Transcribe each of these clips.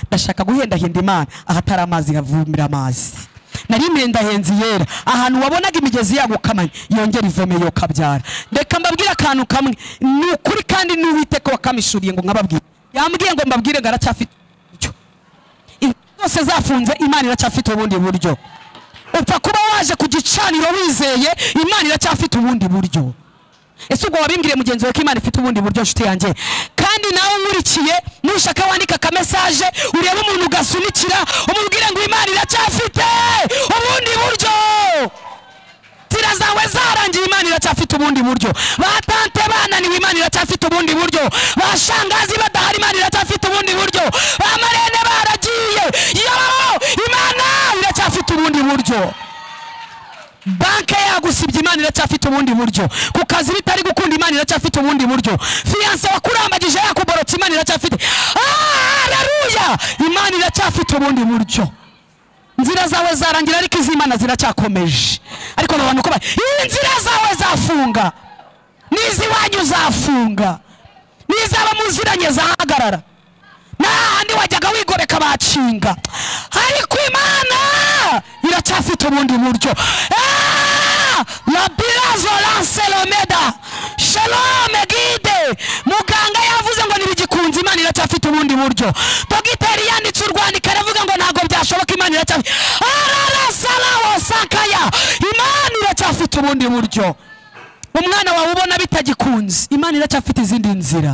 ndashaka guhendahinda imana ahatari amazi havumira amazi nari ndahenze iyera ahantu wabonaga imigezi yagukamanye yongera ivomeye kabyara reka mbabwire akantu kamwe ni ukuri kandi n'uwite ko wakamishuriye ngo nkababwire yambwiye ngo mbabwire ngo aracyafite uburyo zose zafunze imana iracyafite ubundi buryo upfa kuba waje ku gicaniro wizeye imana iracyafite ubundi buryo ese ubwo wabimbwiye mugenzi wawe ko imana ifite ubundi buryo nshuti yanjye kandi nawe nkurikiye nushaka wandika akamesaje urebe umuntu ugasunikira umubwire ngo imana iracyafite ubundi buryo inzira zawe zarangiye imana iracyafite ubundi buryo batante bananiwe imana iracyafite ubundi buryo bashangazi badahari imana iracyafite ubundi buryo bamarene baragiye yo imana iracyafite ubundi buryo banke yagusibye imana iracyafite ubundi buryo ku kazi bitari gukunda imana iracyafite ubundi buryo fiyanse wakurambagije yakuborotse imana iracyafite haleluya imana iracyafite ubundi buryo inzira zawe zarangira ariko iz'imana ziracyakomeje ariko mu bantu uko bari inzira zawe zafunga n'iziwanyu zafunga n'izaba muziranye zahagarara n'ahandi wajyaga wigoreka bacinga ariko imana iracyafite ubundi buryo labirazo lanselomeda shalome gide muganga yavuze ngo ntibigikunze imana iracyafite ubundi buryo dogiteri yanditse urwandiko aravuga ngo ntabwo byashoboka imana iracyafite ararasarawo sakaya imana iracyafite ubundi buryo umwana wawe ubona bitagikunze imana iracyafite izindi nzira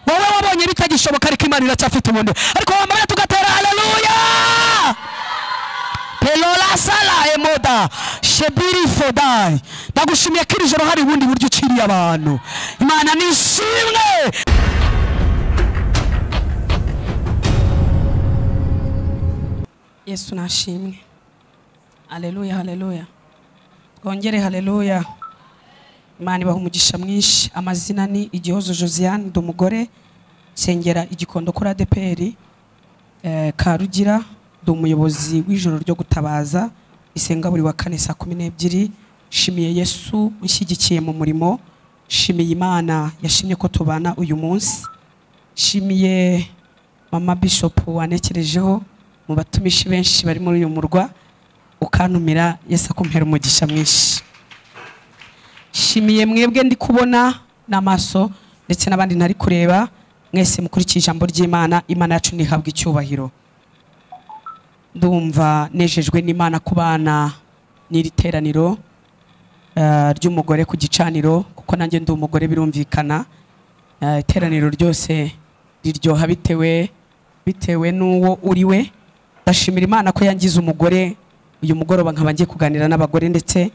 wowe wabonye bitagishoboka ariko imana iracyafite ubundi ariko wambaye tugatera haleluya pelora sara emoda shebiri fodai ndagushimiye ko iri joro hari ubundi buryo ukiriye abantu imana ni ishimwe yesu nashimwe haleluya haleluya twongere haleluya imana ibaha umugisha mwinshi amazina ni igihozo josiane ndi umugore nsengera igikondo kuri adeperi eh, karugira ndi umuyobozi w'ijoro ryo gutabaza isenga buri wa kane saa kumi n'ebyiri nshimiye yesu unshyigikiye mu murimo nshimiye imana yashimye ko tubana uyu munsi nshimiye mama bishop wanekerejeho mu batumishi benshi bari muri uyu murwa ukantumira yesu akumpera umugisha mwinshi nshimiye mwebwe ndi kubona n'amaso ndetse n'abandi ntari kureba mwese mukurikiye ijambo ry'imana imana yacu ntihabwe icyubahiro ndumva nejejwe n'imana ku bana n'iri teraniro eh, ry'umugore ku gicaniro kuko nanjye ndi umugore birumvikana Eh, iteraniro ryose riryoha bitewe bitewe n'uwo uriwe ndashimira imana ko yangize umugore uyu mugoroba nkaba ngiye kuganira n'abagore ndetse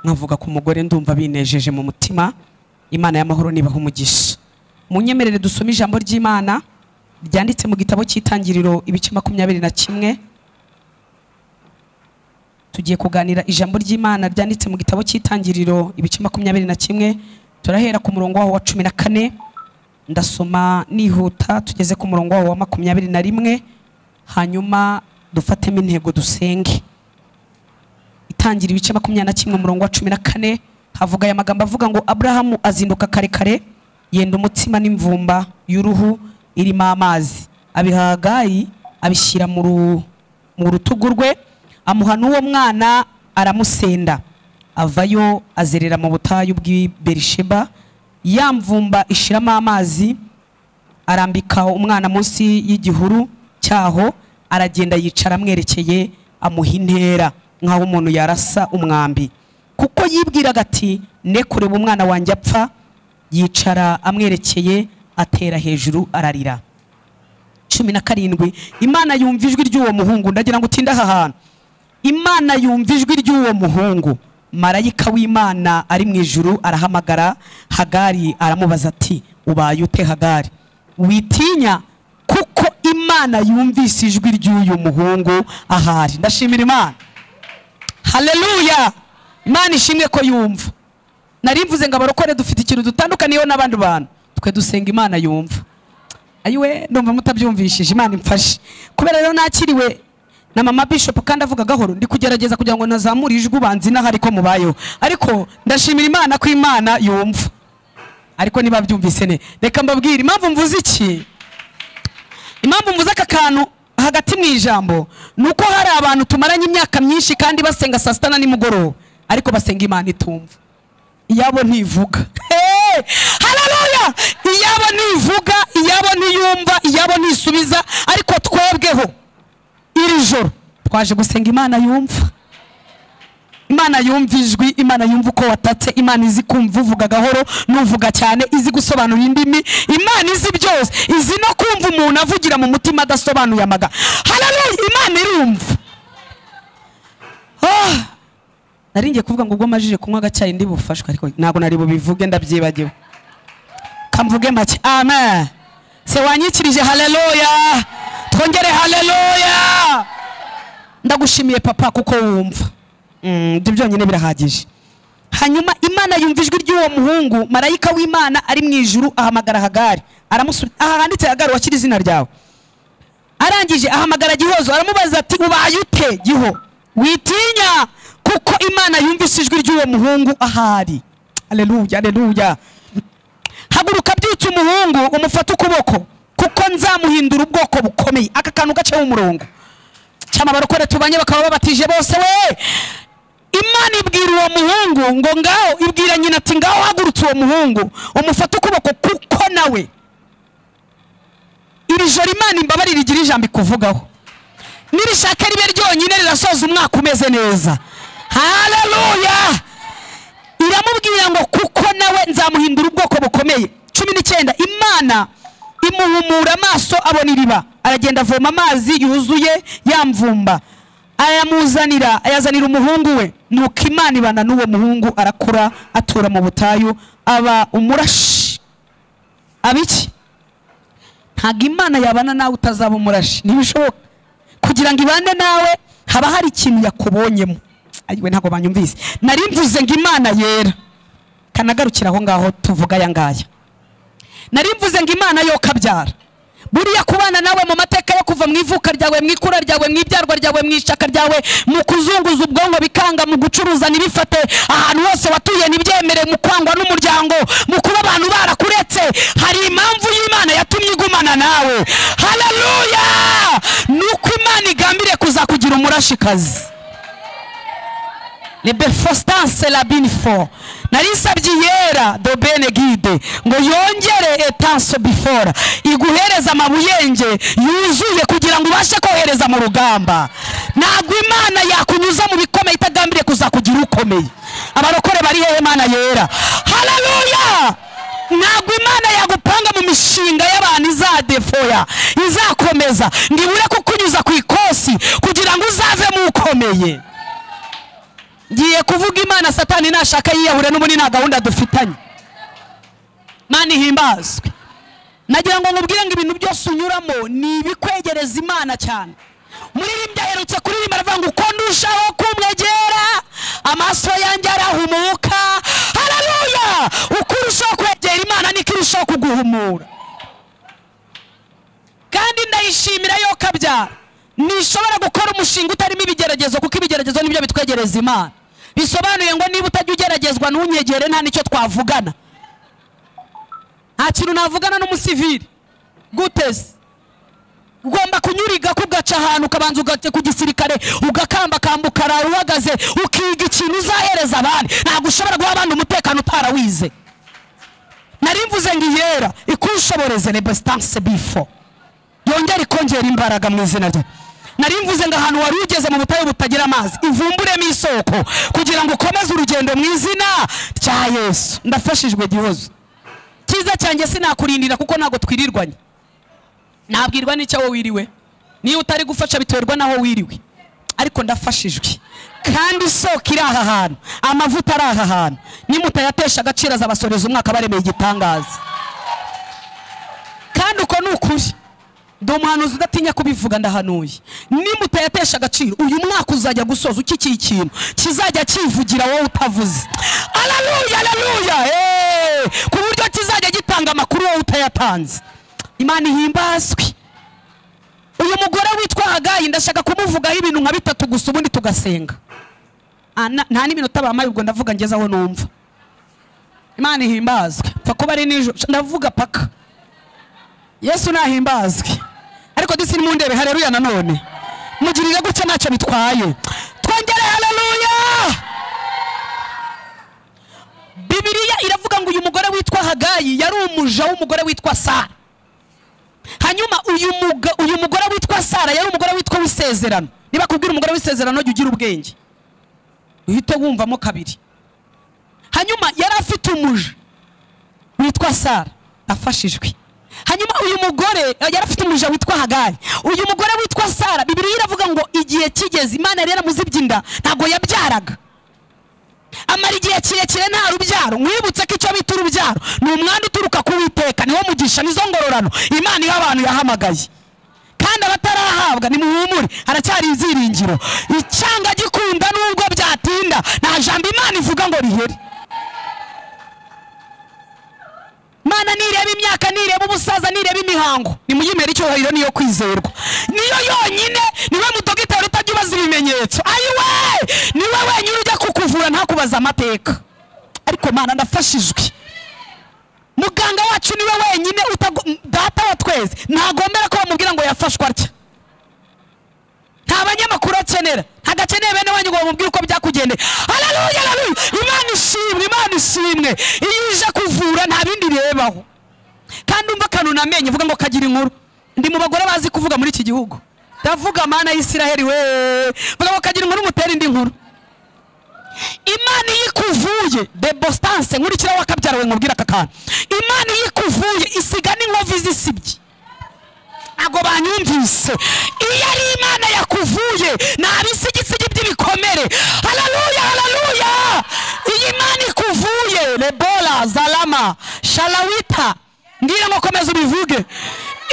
nkavuga ku mugore ndumva binejeje mu mutima imana y'amahoro nibaha umugisha munyemerere dusome ijambo ry'imana ryanditse mu gitabo cy'itangiriro ibice makumyabiri na kimwe tugiye kuganira ijambo ry'imana ryanditse mu gitabo cy'itangiriro ibice makumyabiri na kimwe turahera ku murongo waho wa cumi na kane ndasoma nihuta tugeze ku murongo waho wa makumyabiri na rimwe hanyuma dufatemo intego dusenge itangira ibice makumyabiri na kimwe umurongo wa cumi na kane havuga aya magambo avuga ngo aburahamu azinduka kare kare yenda umutsima n'imvumba y'uruhu irimo amazi abiha hagayi abishyira mu ru- mu rutugu rwe amuha n'uwo mwana aramusenda avayo azerera mu butayu bw'i berisheba ya mvumba ishiramo amazi arambika umwana munsi y'igihuru cyaho aragenda yicara amwerekeye amuha intera nk'aho umuntu yarasa umwambi kuko yibwiraga ati ne kureba umwana wanjye apfa yicara amwerekeye atera hejuru ararira cumi na karindwi imana yumva ijwi ry'uwo muhungu ndagira ngo utinde aha hantu imana yumva ijwi ry'uwo muhungu marayika w'imana ari mu ijuru arahamagara hagari aramubaza ati ubaye ute hagari witinya kuko imana yumvise ijwi ry'uyu muhungu ahari ndashimira imana haleluya imana ishimwe ko yumva nari mvuze ngo abarokore dufite ikintu dutandukaniyeho n'abandi bantu twe dusenga imana yumva ayiwe ndumva mutabyumvishije imana imfashe kubera rero nakiriwe na mama bishop kandi avuga gahoro ndi kugerageza kugira ngo nazamure ijwi ubanze inahari ko mubayeho ariko ndashimira imana ko imana yumva ariko niba byumvise ne reka mbabwire impamvu mvuze iki impamvu mvuze aka kantu hagati mu ijambo ni uko hari abantu tumaranye imyaka myinshi kandi basenga saa sita na nimugoroba ariko basenga imana itumva iyabo ntivuga hararuya iyabo ntivuga iyabo ntiyumva iyabo ntisubiza ariko twebweho iri joro twaje gusenga imana yumva imana yumva ijwi imana yumva uko watatse imana izi kumva uvuga gahoro n'uvuga cyane izi gusobanura indimi imana izi byose izi no kumva umuntu avugira mu mutima adasobanuye amaga hararuya imana irumva Ah! nari ngiye kuvuga ngo ubwo majije kunywa agacyayi ndi bufashwe ariko ntabwo nari bubivuge ndabyibagiwe kamvuge make amen se wanyikirije haleluya twongere haleluya ndagushimiye papa kuko wumva Mm, ibyo byonyine birahagije hanyuma imana yumva ijwi ry'uwo muhungu marayika w'imana ari mu ijuru ahamagara hagari aramusubiza aha handitse hagari wakira izina ryawe arangije ahamagara gihozo aramubaza ati ubaye ute giho witinya kuko imana yumvise ijwi ry'uwo muhungu ahari aleluya aleluya haguruka byutse umuhungu umufate ukuboko kuko nzamuhindura ubwoko bukomeye aka kantu gaceho umurongo cyamabara uko tubanye bakaba babatije bose we imana ibwira uwo muhungu ngo ngaho ibwira nyina ati ngaho hagurutse uwo muhungu umufate ukuboko kuko nawe iri joro imana imbabarire igira ijambo ikuvugaho nirishaka ribe ryonyine rirasoza umwaka umeze neza haleluya iramubwira ngo kuko nawe nzamuhindura ubwoko bukomeye cumi n'icyenda imana imuhumura amaso abona iriba aragenda avoma amazi yuzuye yamvumba ayamuzanira ayazanira umuhungu we nuko imana ibana n'uwo muhungu arakura atura mu butayu aba umurashi aba iki ntabwo imana yabana nawe utazaba umurashi ntibishoboka kugira ngo ibane nawe haba hari ikintu yakubonyemo ariwe ntabwo banyumvise nari mvuze ngo imana yera kanagarukira aho ngaho tuvuga aya ngaya nari mvuze ngo imana yo kabyara buriya kubana nawe mu mateka yo kuva mu ivuka ryawe mu ikura ryawe mu ibyarwa ryawe mu ishaka ryawe mu kuzunguza ubwonko bikanga mu gucuruza ntibifate ahantu hose watuye ntibyemere mu kwangwa n'umuryango mu kuba abantu barakuretse hari impamvu y'imana yatumye igumana nawe haleluya ni uko imana igambiriye kuzakugira umurashikazi rebe fositase labinifo nari nsabye iyera do bene gide ngo yongere etanso bifora iguhereze amabuyenge yuzuye kugira ngo ubashe kohereza mu rugamba ntabwo imana yakunyuza mu bikomeye itagambiriye kuzakugira ukomeye abarokore bari hehe imana yera hararuya ntabwo imana yagupanga mu mishinga y'abantu izadefoya izakomeza ngo ibure kukunyuza ku ikosi kugira ngo uzavemo ukomeye ngiye kuvuga imana satani nashaka yiyahure n'ubundi nta gahunda dufitanye mana ihimbazwe nagira ngo nkubwire ngo ibintu byose unyuramo ni ibikwegereza imana cyane umuririmbyi aherutse kuririmba aravuga ngo uko ndushaho kumwegera amaso yanjye arahumuka hararuya uko urushaho kwegera imana niko irushaho kuguhumura kandi ndayishimira yo kabyara ntishobora gukora umushinga utarimo ibigeragezo kuko ibigeragezo nibyo bitwegereza imana bisobanuye ngo niba utajya ugeragezwa ntunyegere nta nicyo twavugana nta kintu navugana n'umusivili guteze ugomba kunyuriga kugaca ahantu ukabanza ugaca ku gisirikare ugakambakamba ukaraye uhagaze ukiga ikintu uzahereza abandi ntabwo ushobora guha abandi umutekano utarawize nari mvuze ngo iyera ikushoboreze nebesitanse bifo yongere ikongera imbaraga mu izina rye nari mvuze ngo ahantu wari ugeze mu butayu butagira amazi ivumburemo isoko kugira ngo ukomeze urugendo mu izina rya yesu ndafashijwe gihozo cyiza cyanjye sinakurindira kuko ntabwo twirirwanye ntabwirwa n'icyo wowe wiriwe niba utari gufasha biterwa n'aho wiriwe ariko ndafashijwe kandi isoko iri aha hantu amavuta ari aha hantu nimutayatesha agaciro azabasoreza umwaka baremeye igitangaza kandi uko ni ukuri ndi umuhanuzi udatinya kubivuga ndahanuye nimutayatesha agaciro uyu mwaka uzajya gusoza ukikiye ikintu kizajya kivugira wowe utavuze araruya araruya ku buryo kizajya gitanga amakuru wowe utayatanze imana ihimbazwe uyu mugore witwa hagayi ndashaka kumuvugaho ibintu nka bitatu gusa ubundi tugasenga Ah, na- nta n'iminota bamaye ubwo ndavuga ngeze aho numva imana ihimbazwe pfa kuba ari nijoro ndavuga paka yesu nahimbazwe ariko disi nimundebe hareruya nanone mugirire gutya ntacyo bitwaye twongere haleluya bibiliya iravuga ngo uyu mugore witwa hagayi yari umuja w'umugore witwa sara hanyuma uyu muga- uyu mugore witwa sara yari umugore witwa w'isezerano niba kubwira umugore w'isezerano jya ugira ubwenge uhite wumvamo kabiri hanyuma yari afite umuja witwa sara afashe ijwi hanyuma uyu mugore eh, yari afite umuja witwa hagayi uyu mugore witwa sara bibiliya iravuga ngo igihe kigeze imana yari yaramuzibye inda ntabwo yabyaraga amara igihe kirekire nta rubyaro mwibutse ko icyo bita urubyaro ni umwanda uturuka ku witeka niwo mugisha nizo ngororano imana iha abantu yahamagaye kandi abatarahabwa nimuhumure haracyari ibyiringiro icyanga gikunda nubwo byatinda nta jambo imana ivuga ngo rihere mana nireba imyaka nireba ubusaza nireba imihango nimuyimere icyubahiro niyo kwizerwa niyo yonyine niwe mudogiteri utajya ubaza ibimenyetso ayiwe niwe wenyine ujya kukuvura ntakubaza amateka ariko mana ndafashijwe muganga wacu niwe wenyine utago- data wa twese ntagombera ko bamubwira ngo yafashwe atya nta banyamakuru akenera ntagakeneye bene wanyu ngo bamubwire uko byakugendeye haleluya haleluya imana ishimwe imana ishimwe iyo ije kuvura nta bindi irebaho kandi umva akantu namenye uvuga ngo kagira inkuru ndi mu bagore bazi kuvuga muri iki gihugu ndavuga mana y'isiraheli we vuga ngo kagira inkuru umutere indi nkuru imana iyo ikuvuye debostanse nkurikira wakabyarawe nkubwira aka kantu imana iyo ikuvuye isiga n'inkovu izisibye ntabwo banyumvise iyo ari imana yakuvuye ni abisigisigi by'ibikomere haleluya haleluya iyo imana ikuvuye rebola zalama sharawita mbwira ngo komeza ubivuge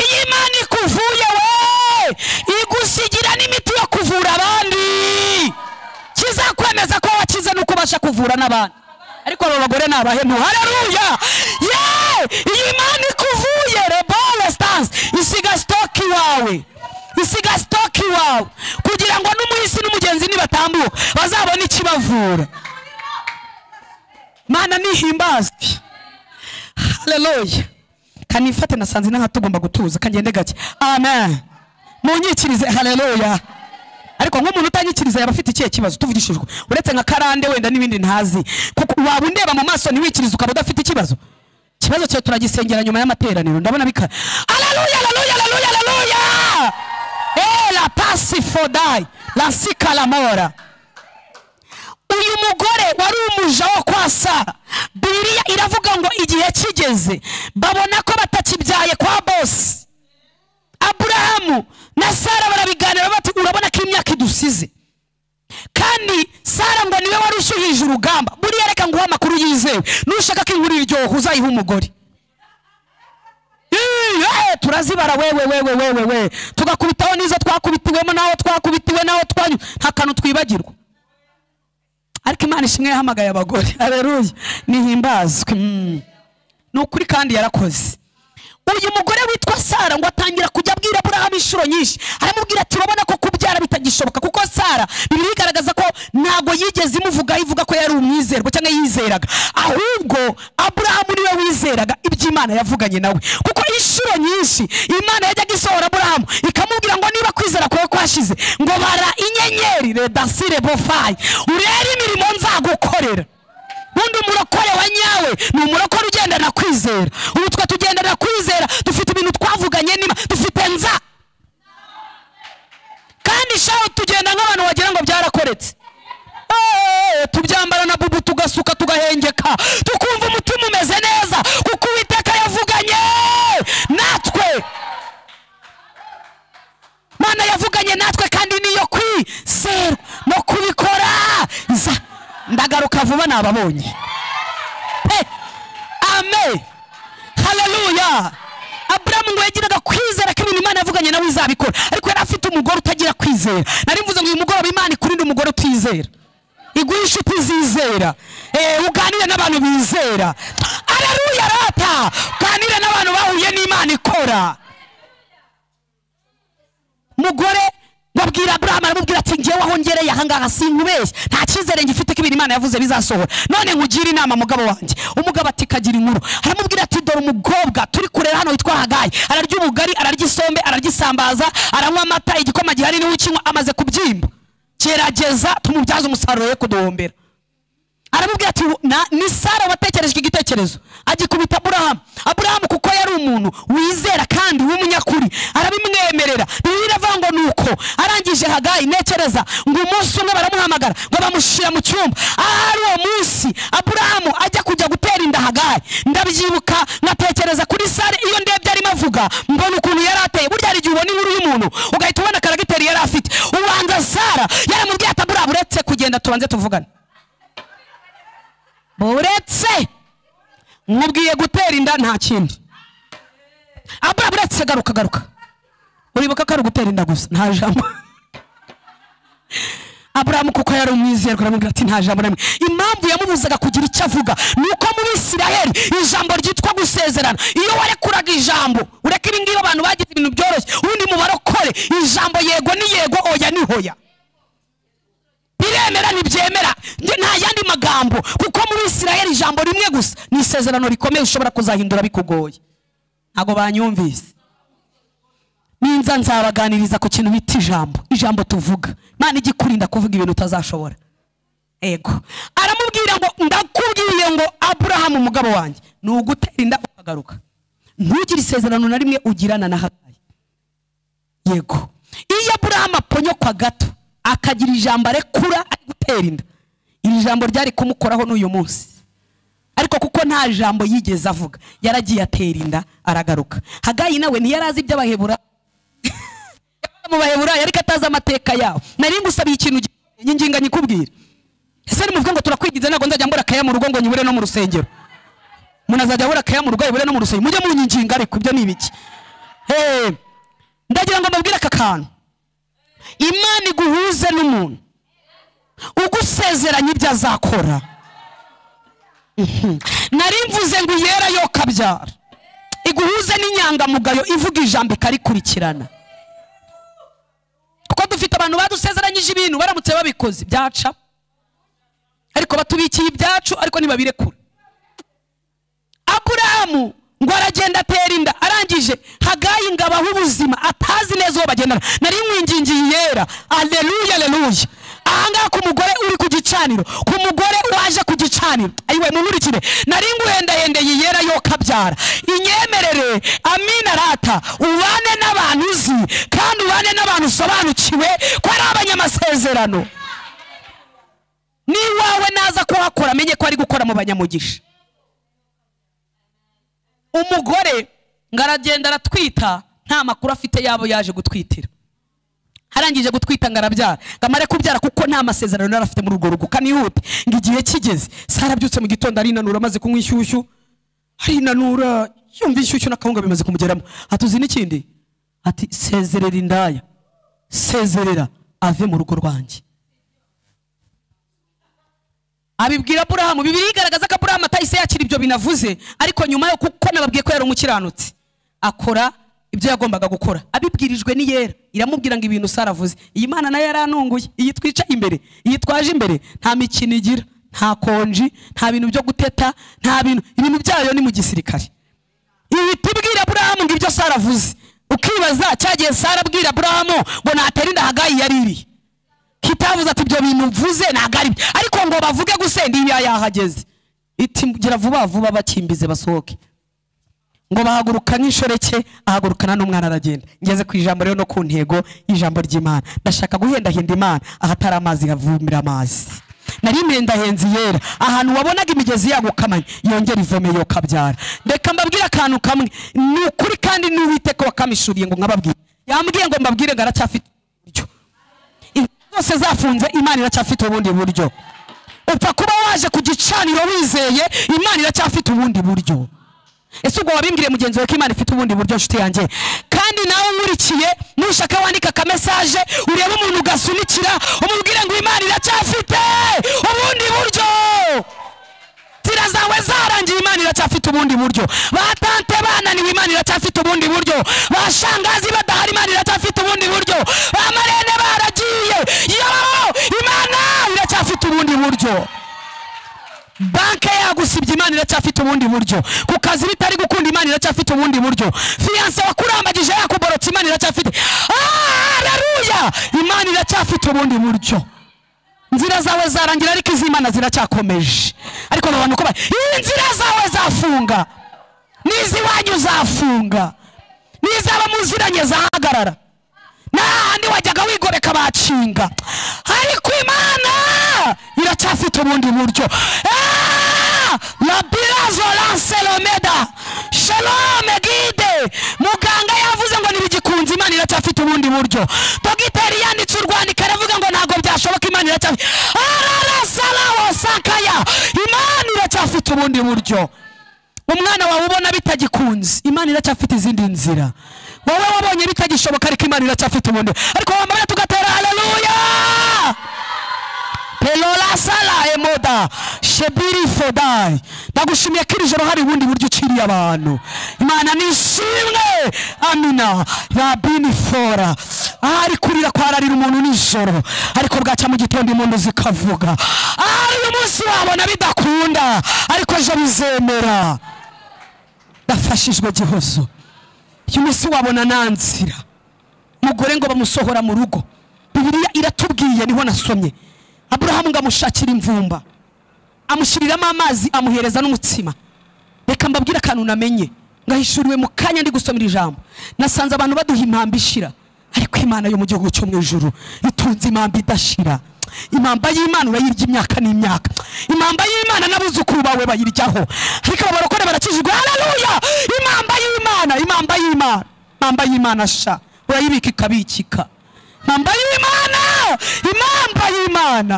iyo imana ikuvuye we igusigira n'imiti yo kuvura abandi kizakwemeza ko wakize nuko ubasha kuvura n'abandi ariko abo bagore ni abahemu haleluya ye iyi imana ikuvuye rebole stance isiga sitoki iwawe isiga sitoki iwawe kugira ngo n'umuhisi n'umugenzi nibatambuka bazabone ikibavura mana nihimbazwe haleluya kanifate nasanze inaha tugomba gutuza kangende gake amen munyikirize haleluya ariko nk'umuntu utanyikiriza yaba afite ikihe kibazo tuvugishije ukuri. uretse nka karande wenda n'ibindi ntazi kuko waba undeba mu maso ntiwikirize ukaba udafite ikibazo ikibazo cyawe turagisengera nyuma y'amateraniro ndabona bika aleluya aleluya aleluya aleluya Eh, la pasi fodai la sika la mora uyu mugore wari umuja wo kwa sara bibiliya iravuga ngo igihe kigeze babona ko batakibyaye kwa bosi aburahamu na sara barabiganira bati urabona ko imyaka idusize kandi sara ngo niwe wari ushyuhije urugamba buriya reka nguhe amakuru yizewe nushaka ko inkuru iryoha uzayihe umugore Ii, eh, turazibara wewe wewe wewe we tugakubitaho n'izo twakubitiwemo n'aho twakubitiwe n'aho twanyu nta kantu twibagirwa ariko imana ishimwe yahamagaye abagore aberuye nihimbazwe mm. ni ukuri kandi yarakoze uyu mugore witwa sara ngo atangira kujya abwira aburahamu inshuro nyinshi aramubwira ati urabona ko kubyara bitagishoboka kuko sara bibiliya igaragaza ko ntabwo yigeze imuvugaho ivuga ko yari umwizerwa cyangwa yizeraga ahubwo aburahamu niwe wizeraga ibyo imana yavuganye nawe kuko inshuro nyinshi imana yajyaga isohora aburahamu ikamubwira ngo niba kwizera kwawe kwashize ngo bara inyenyeri redasire bofayi urebe imirimo nzagukorera ubundi umurokore wa nyawe ni umurokore ugendana kwizera ubu twe tugendana kwizera dufite ibintu twavuganye niba dufite nza kandi shaho tugenda nk'abantu wagira ngo byarakoretse Eh, tubyambara na bubu tugasuka tugahengeka tukumva umutima umeze neza kuko uwiteka yavuganye natwe mana yavuganye natwe kandi niyo kwizerwa no kubikora za ndagaruka vuba nababonye Pe! amen haleluya aburamu ngo yagiraga kwizera ko ibintu imana yavuganye nawe izabikora ariko yari afite umugore utagira kwizera nari mvuze ngo uyu mugoroba imana ikurinde umugore utizera iguhe inshuti zizera Eh, uganire n'abantu bizera araruya rata uganire n'abantu bahuye n'imana ikora mugore ngo abwira aburahamu aramubwira ati ngewe aho ngereye ahangaha sinkubeshye nta cyizere ngifite ko ibintu imana yavuze bizasohora none nkugire inama mugabo wanjye umugabo ati kagira inkuru aramubwira ati dore umukobwa turi kurera hano witwa hagayi ararya ubugari ararya isombe araryisambaza aranywa amata igikoma gihari niwe ukinywa amaze kubyimba gerageza tumubyaze umusaruro we kuduhombera aramubwira ati "Na- ni sara watekerejwe igitekerezo agikubita aburahamu aburahamu kuko yari umuntu wizera kandi w'umunyakuri arabimwemerera bibiliya iravuga ngo ni uko arangije hagayi ntekereza ngo umunsi umwe baramuhamagara ngo bamushyira mu cyumba ahari uwo munsi aburahamu ajya kujya gutera inda hagayi ndabyibuka nkatekereza kuri sare iyo ndebye arimo avuga mbona ukuntu yari ateye burya hari igihe ubona inkuru y'umuntu ugahita ubona akaragiteri yari afite ubanza sara yaramubwiye ati aburahamu uretse kugenda tubanze tuvugane buretse nkubwiye gutera inda nta kindi abura buretse garuka garuka uribuka ko ari ugutera inda gusa nta jambo aburahamu kuko yari umwizerwa aramubwira ati nta jambo na rimwe impamvu yamubuzaga kugira icyo avuga ni uko mu bisirayeli ijambo ryitwa gusezerana iyo warekuraga ijambo ureka ibi ngibi abantu bagize ibintu byoroshye ubundi mu barokore ijambo yego ni yego oya ni hoya biremera ntibyemera Nge- nta yandi magambo kuko muri isirayeli ijambo rimwe gusa ni isezerano rikomeye ushobora kuzahindura bikugoye ntabwo banyumvise ninza nzabaganiriza ku kintu bita ijambo ijambo tuvuga imana ijya ikurinda kuvuga ibintu utazashobora ego aramubwira ngo ndakubwiye ngo aburahamu umugabo wanjye ni ugutera inda ukagaruka ntugire isezerano na rimwe ugirana na hagayi yego iyo aburahamu aponyokwa gato akagira ijambo arekura ari gutera inda iri jambo ryari kumukoraho n'uyu munsi ariko kuko nta jambo yigeze avuga yaragiye atera inda aragaruka hagayi nawe ntiyari azi iby'abahebura mu baheburayo ariko atazi amateka yabo nari ngusabiye ikintu gikomeye, nyinginga nyikubwire ese nimuvuga ngo turakwigize ntabwo nzajya mbura akaya mu rugo ngo nyibure no mu rusengero umuntu azajya abura akaya mu rugo yibure no mu rusengero mujye munyinginga ariko ibyo ni ibiki Hey, ndagira ngo mbabwire aka kantu imana iguhuze n'umuntu ugusezeranya ibyo azakora Mhm. nari mvuze ngo yera yo kabyara iguhuze n'inyangamugayo ivuga ijambo ikarikurikirana kuko dufite abantu badusezeranyije ibintu baramutse babikoze byaca ariko batubikiye ibyacu ariko ntibabirekura aburahamu ngo aragenda atera inda arangije hagayi ngo abahe ubuzima atazi neza uwo bagendana nari mwingingiye yera aleluya aleluya ahangaha ku mugore uri ku gicaniro ku mugore waje ku gicaniro ayiwe munkurikire nari nguhendahendeye yera yo kabyara inyemerere amina rata ubane n'abantu uzi kandi ubane n'abantu usobanukiwe ko ari abanyamasezerano n'iwawe naza kuhakora amenye ko ari gukora mu banyamugisha umugore ngo aragenda aratwita nta makuru afite y'abo yaje gutwitira arangije gutwita ngo arabyara ngo amare kubyara kuko nta masezerano yari afite muri urwo rugo kanihute ngo igihe kigeze sara abyutse mu gitondo arinanura amaze kunywa inshyushyu arinanura yumva inshyushyu n'akawunga bimaze kumugeramo atuzi n'ikindi ati sezerera indaya sezerera ave mu rugo rwanjye abibwira aburahamu bibiri igaragaza ko aburahamu atahise yakira ibyo binavuze ariko nyuma yo kuko nababwiye ko yari umukiranutsi akora ibyo yagombaga gukora abibwirijwe ni yera iramubwira ngo ibintu sara avuze iyi mana nayo yarantunguye iyi twicaye imbere iyi twaje imbere nta mikino igira nta konji nta bintu byo guteta nta bintu ibintu byayo ni mu gisirikare ibi tubwira aburahamu ngo ibyo sara avuze ukibaza cyagiye sara abwira aburahamu ngo natera inda hagayi yari iriye kitavuze ati ibyo bintu mvuze ntabwo ari byo ariko ngo bavuge gusenda iyo yahageze iti gira vuba vuba bakimbize basohoke ngo bahaguruka nk'inshoreke ahagurukana n'umwana aragenda ngeze ku ijambo rero no ku ntego y'ijambo ry'imana ndashaka guhendahenda imana ahatari amazi havumira amazi nari impendahenzi yera ahantu wabonaga imigezi yagukamanye yongera ivome yo kabyara reka mbabwire akantu kamwe ni ukuri kandi n'uwiteka wakamishuriye ngo nkababwire yambwiye ngo mbabwire ngo aracyafite uburyo inzu zose zafunze imana iracyafite ubundi buryo upfa kuba waje ku gicaniro wizeye imana iracyafite ubundi buryo ese ubwo wabimbwiye mugenzi wawe ko imana ifite ubundi buryo nshuti yanjye kandi nawe unkurikiye nushaka wandika akamesaje urebe umuntu ugasunikira umubwire ngo imana iracyafite ubundi buryo inzira zawe zarangiye imana iracyafite ubundi buryo ba tante bananiwe imana iracyafite ubundi buryo ba shangazi badahari imana iracyafite ubundi buryo ba marene bara buryo banke yagusibye imana iracyafite ubundi buryo ku kazi bitari gukunda imana iracyafite ubundi buryo fiyanse wakurambagije yakuborotse imana iracyafite haleluya imana iracyafite ubundi buryo inzira zawe zarangira ariko iz'imana ziracyakomeje ariko aba bantu uko bari inzira zawe zafunga n'iz'iwanyu zafunga n'izaba muziranye zahagarara n'ahandi wajyaga wigoreka bacinga ariko imana iracyafite ubundi buryo Ah! rabirazo lanselomeda shalome gide muganga yavuze ngo ntibigikunze imana iracyafite ubundi buryo dogiteri yanditse urwandiko aravuga ngo ntabwo byashoboka imana iracyafite ararasarawo sakaya imana iracyafite ubundi buryo umwana wawe ubona bitagikunze imana iracyafite izindi nzira wowe wabonye bitagishoboka ariko imana iracyafite ubundi ariko wambaye tugatera haleluya pelora sara emoda shebiri fodai ndagushimiye ko iri joro hari ubundi buryo uciriye abantu imana nishimwe amina rabini fora ari kurira kwararira umuntu nijoro ariko bwacya mu gitondo impundu zikavuga ari uyu munsi wabona bidakunda ariko ejo bizemera ndafashijwe gihozo uyu munsi wabona nta nzira mugore ngo bamusohora mu rugo bibiliya iratubwiye niho nasomye aburahamu ngo amushakire imvumba amushyiriramo amazi amuhereza n'umutsima reka mbabwire akantu namenye ngahishuriwe mu kanya ndi gusomera ijambo nasanze abantu baduha impamba ishira ariko imana yo mu gihugu cyo mu ijuru itunze impamba idashira impamba y'imana urayirya imyaka n'imyaka impamba y'imana n'abuzukuru bawe bayiryaho ariko abarokore barakijijwe haleluya impamba y'imana impamba y'imana impamba y'imana sha urayibika ikabikika impamba y'imana impamba y'imana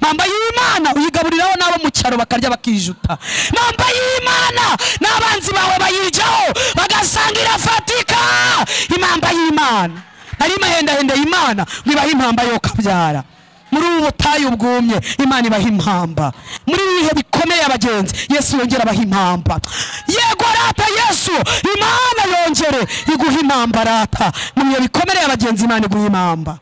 impamba y'imana uyigaburiraho n'abo mu cyaro bakarya bakijuta impamba y'imana n'abanzi bawe bayiryaho bagasanga irafatika impamba y'imana nari mahendahenda y'imana ngo ibahe impamba yo kabyara muri ubu butayu bwumye imana ibaha impamba muri ibi bihe bikomeye abagenzi yesu yongera abaha impamba yego rata yesu imana yongere iguha impamba rata mu bihe bikomereye abagenzi imana iguha impamba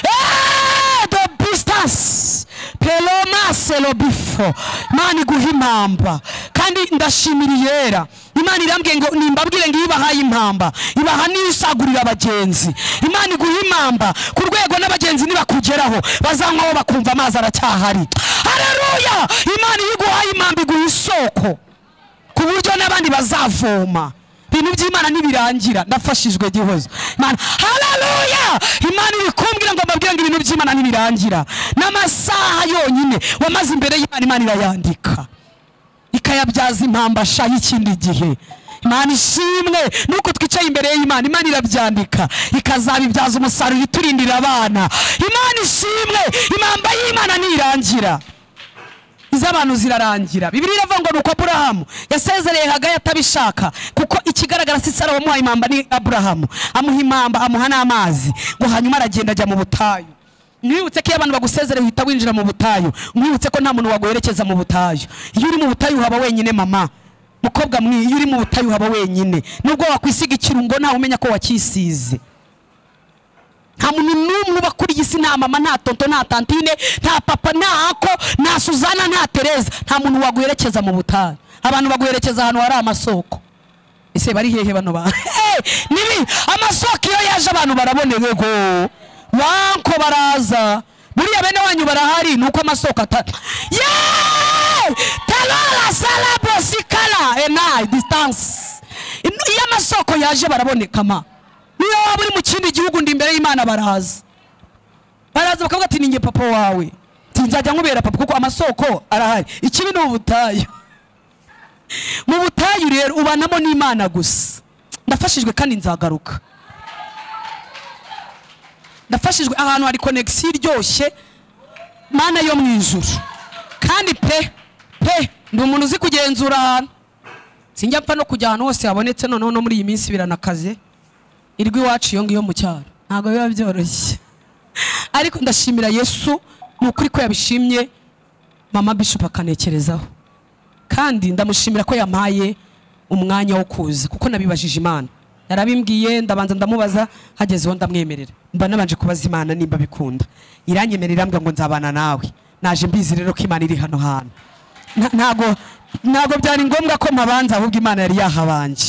Eh, the business pelomaselo bifo imana iguha impamba kandi ndashimira iyera imana irambwiye ngo nimbabwire ngo iyo ibahaye impamba ibaha niyo isagurira abagenzi imana iguha impamba ku rwego n'abagenzi nibakugeraho bazanywaho bakumva amazi aracyahari hareruya imana iyo iguhaye impamba iguha isoko ku buryo n'abandi bazavoma ibintu by'imana nibirangira ndafashijwe gihozo imana haleluya imana iri kumbwira ngo mbabwire ngo ibintu by'imana nibirangira n'amasaha yonyine wamaze imbere y'imana imana irayandika ikayabyaza impamba sha y'ikindi gihe imana ishimwe nuko twicaye imbere y'imana imana irabyandika ikazabibyaza umusaruro iturindira abana imana ishimwe impamba y'imana ntirangira iz'abantu zirarangira bibiri iravuga ngo ni uko aburahamu yasezereye hagaya atabishaka kuko ikigaragara si sara wamuhaye impamba ni aburahamu amuha impamba amuha n'amazi ngo hanyuma aragenda ajya mu butayu mwibutse ko iyo abantu bagusezereye uhita winjira mu butayu mwibutse ko nta muntu waguherekeza mu butayu iyo uri mu butayu haba wenyine mama mukobwa mwe iyo uri mu butayu haba wenyine nubwo wakwisiga ikirungo ntawe umenya ko wacyisize nta muntu n'umwe uba kuri iyi si nta mama nta tonto nta tantine nta papa nta ako nta suzana nta tereza nta muntu waguherekeza mu butayu abantu baguherekeza ahantu hari amasoko ese bari hehe bano bantu Eh, nibi amasoko iyo yaje abantu barabonewe go wanko baraza buriya bene wanyu barahari nuko amasoko atari yeee tarara sarabo sikara enayi disitansi iyo amasoko yaje baraboneka ma niyo waba uri mu kindi gihugu ndi imbere y'imana baraza baraza bakavuga ati ninjye papa wawe Ati, nzajya nkubera papa kuko amasoko arahari ikibi ni ubutayu mu butayu rero ubanamo n'imana gusa ndafashijwe kandi nzagaruka ndafashijwe ahantu hari konegisiyo iryoshye mana yo mu ijuru kandi pe pe ndi umuntu uzi kugenzura ahantu sinjya mpfa no kujya ahantu hose habonetse noneho no muri iyi minsi biranakaze irwi iwacu iyo ngiyo mu cyaro ntabwo biba byoroshye ariko ndashimira yesu ni ukuri ko yabishimye mama bishop akanekerezaho kandi ndamushimira ko yampaye umwanya wo kuza kuko nabibajije imana narabimbwiye ndabanza ndamubaza hageze uwo ndamwemerera mba nabanje kubaza imana nimba bikunda iranyemerera irambwira ngo nzabana nawe naje mbizi rero ko imana iri hano hantu Nta- ntago ntago byari ngombwa ko mpabanza ahubwo imana yari yahabanje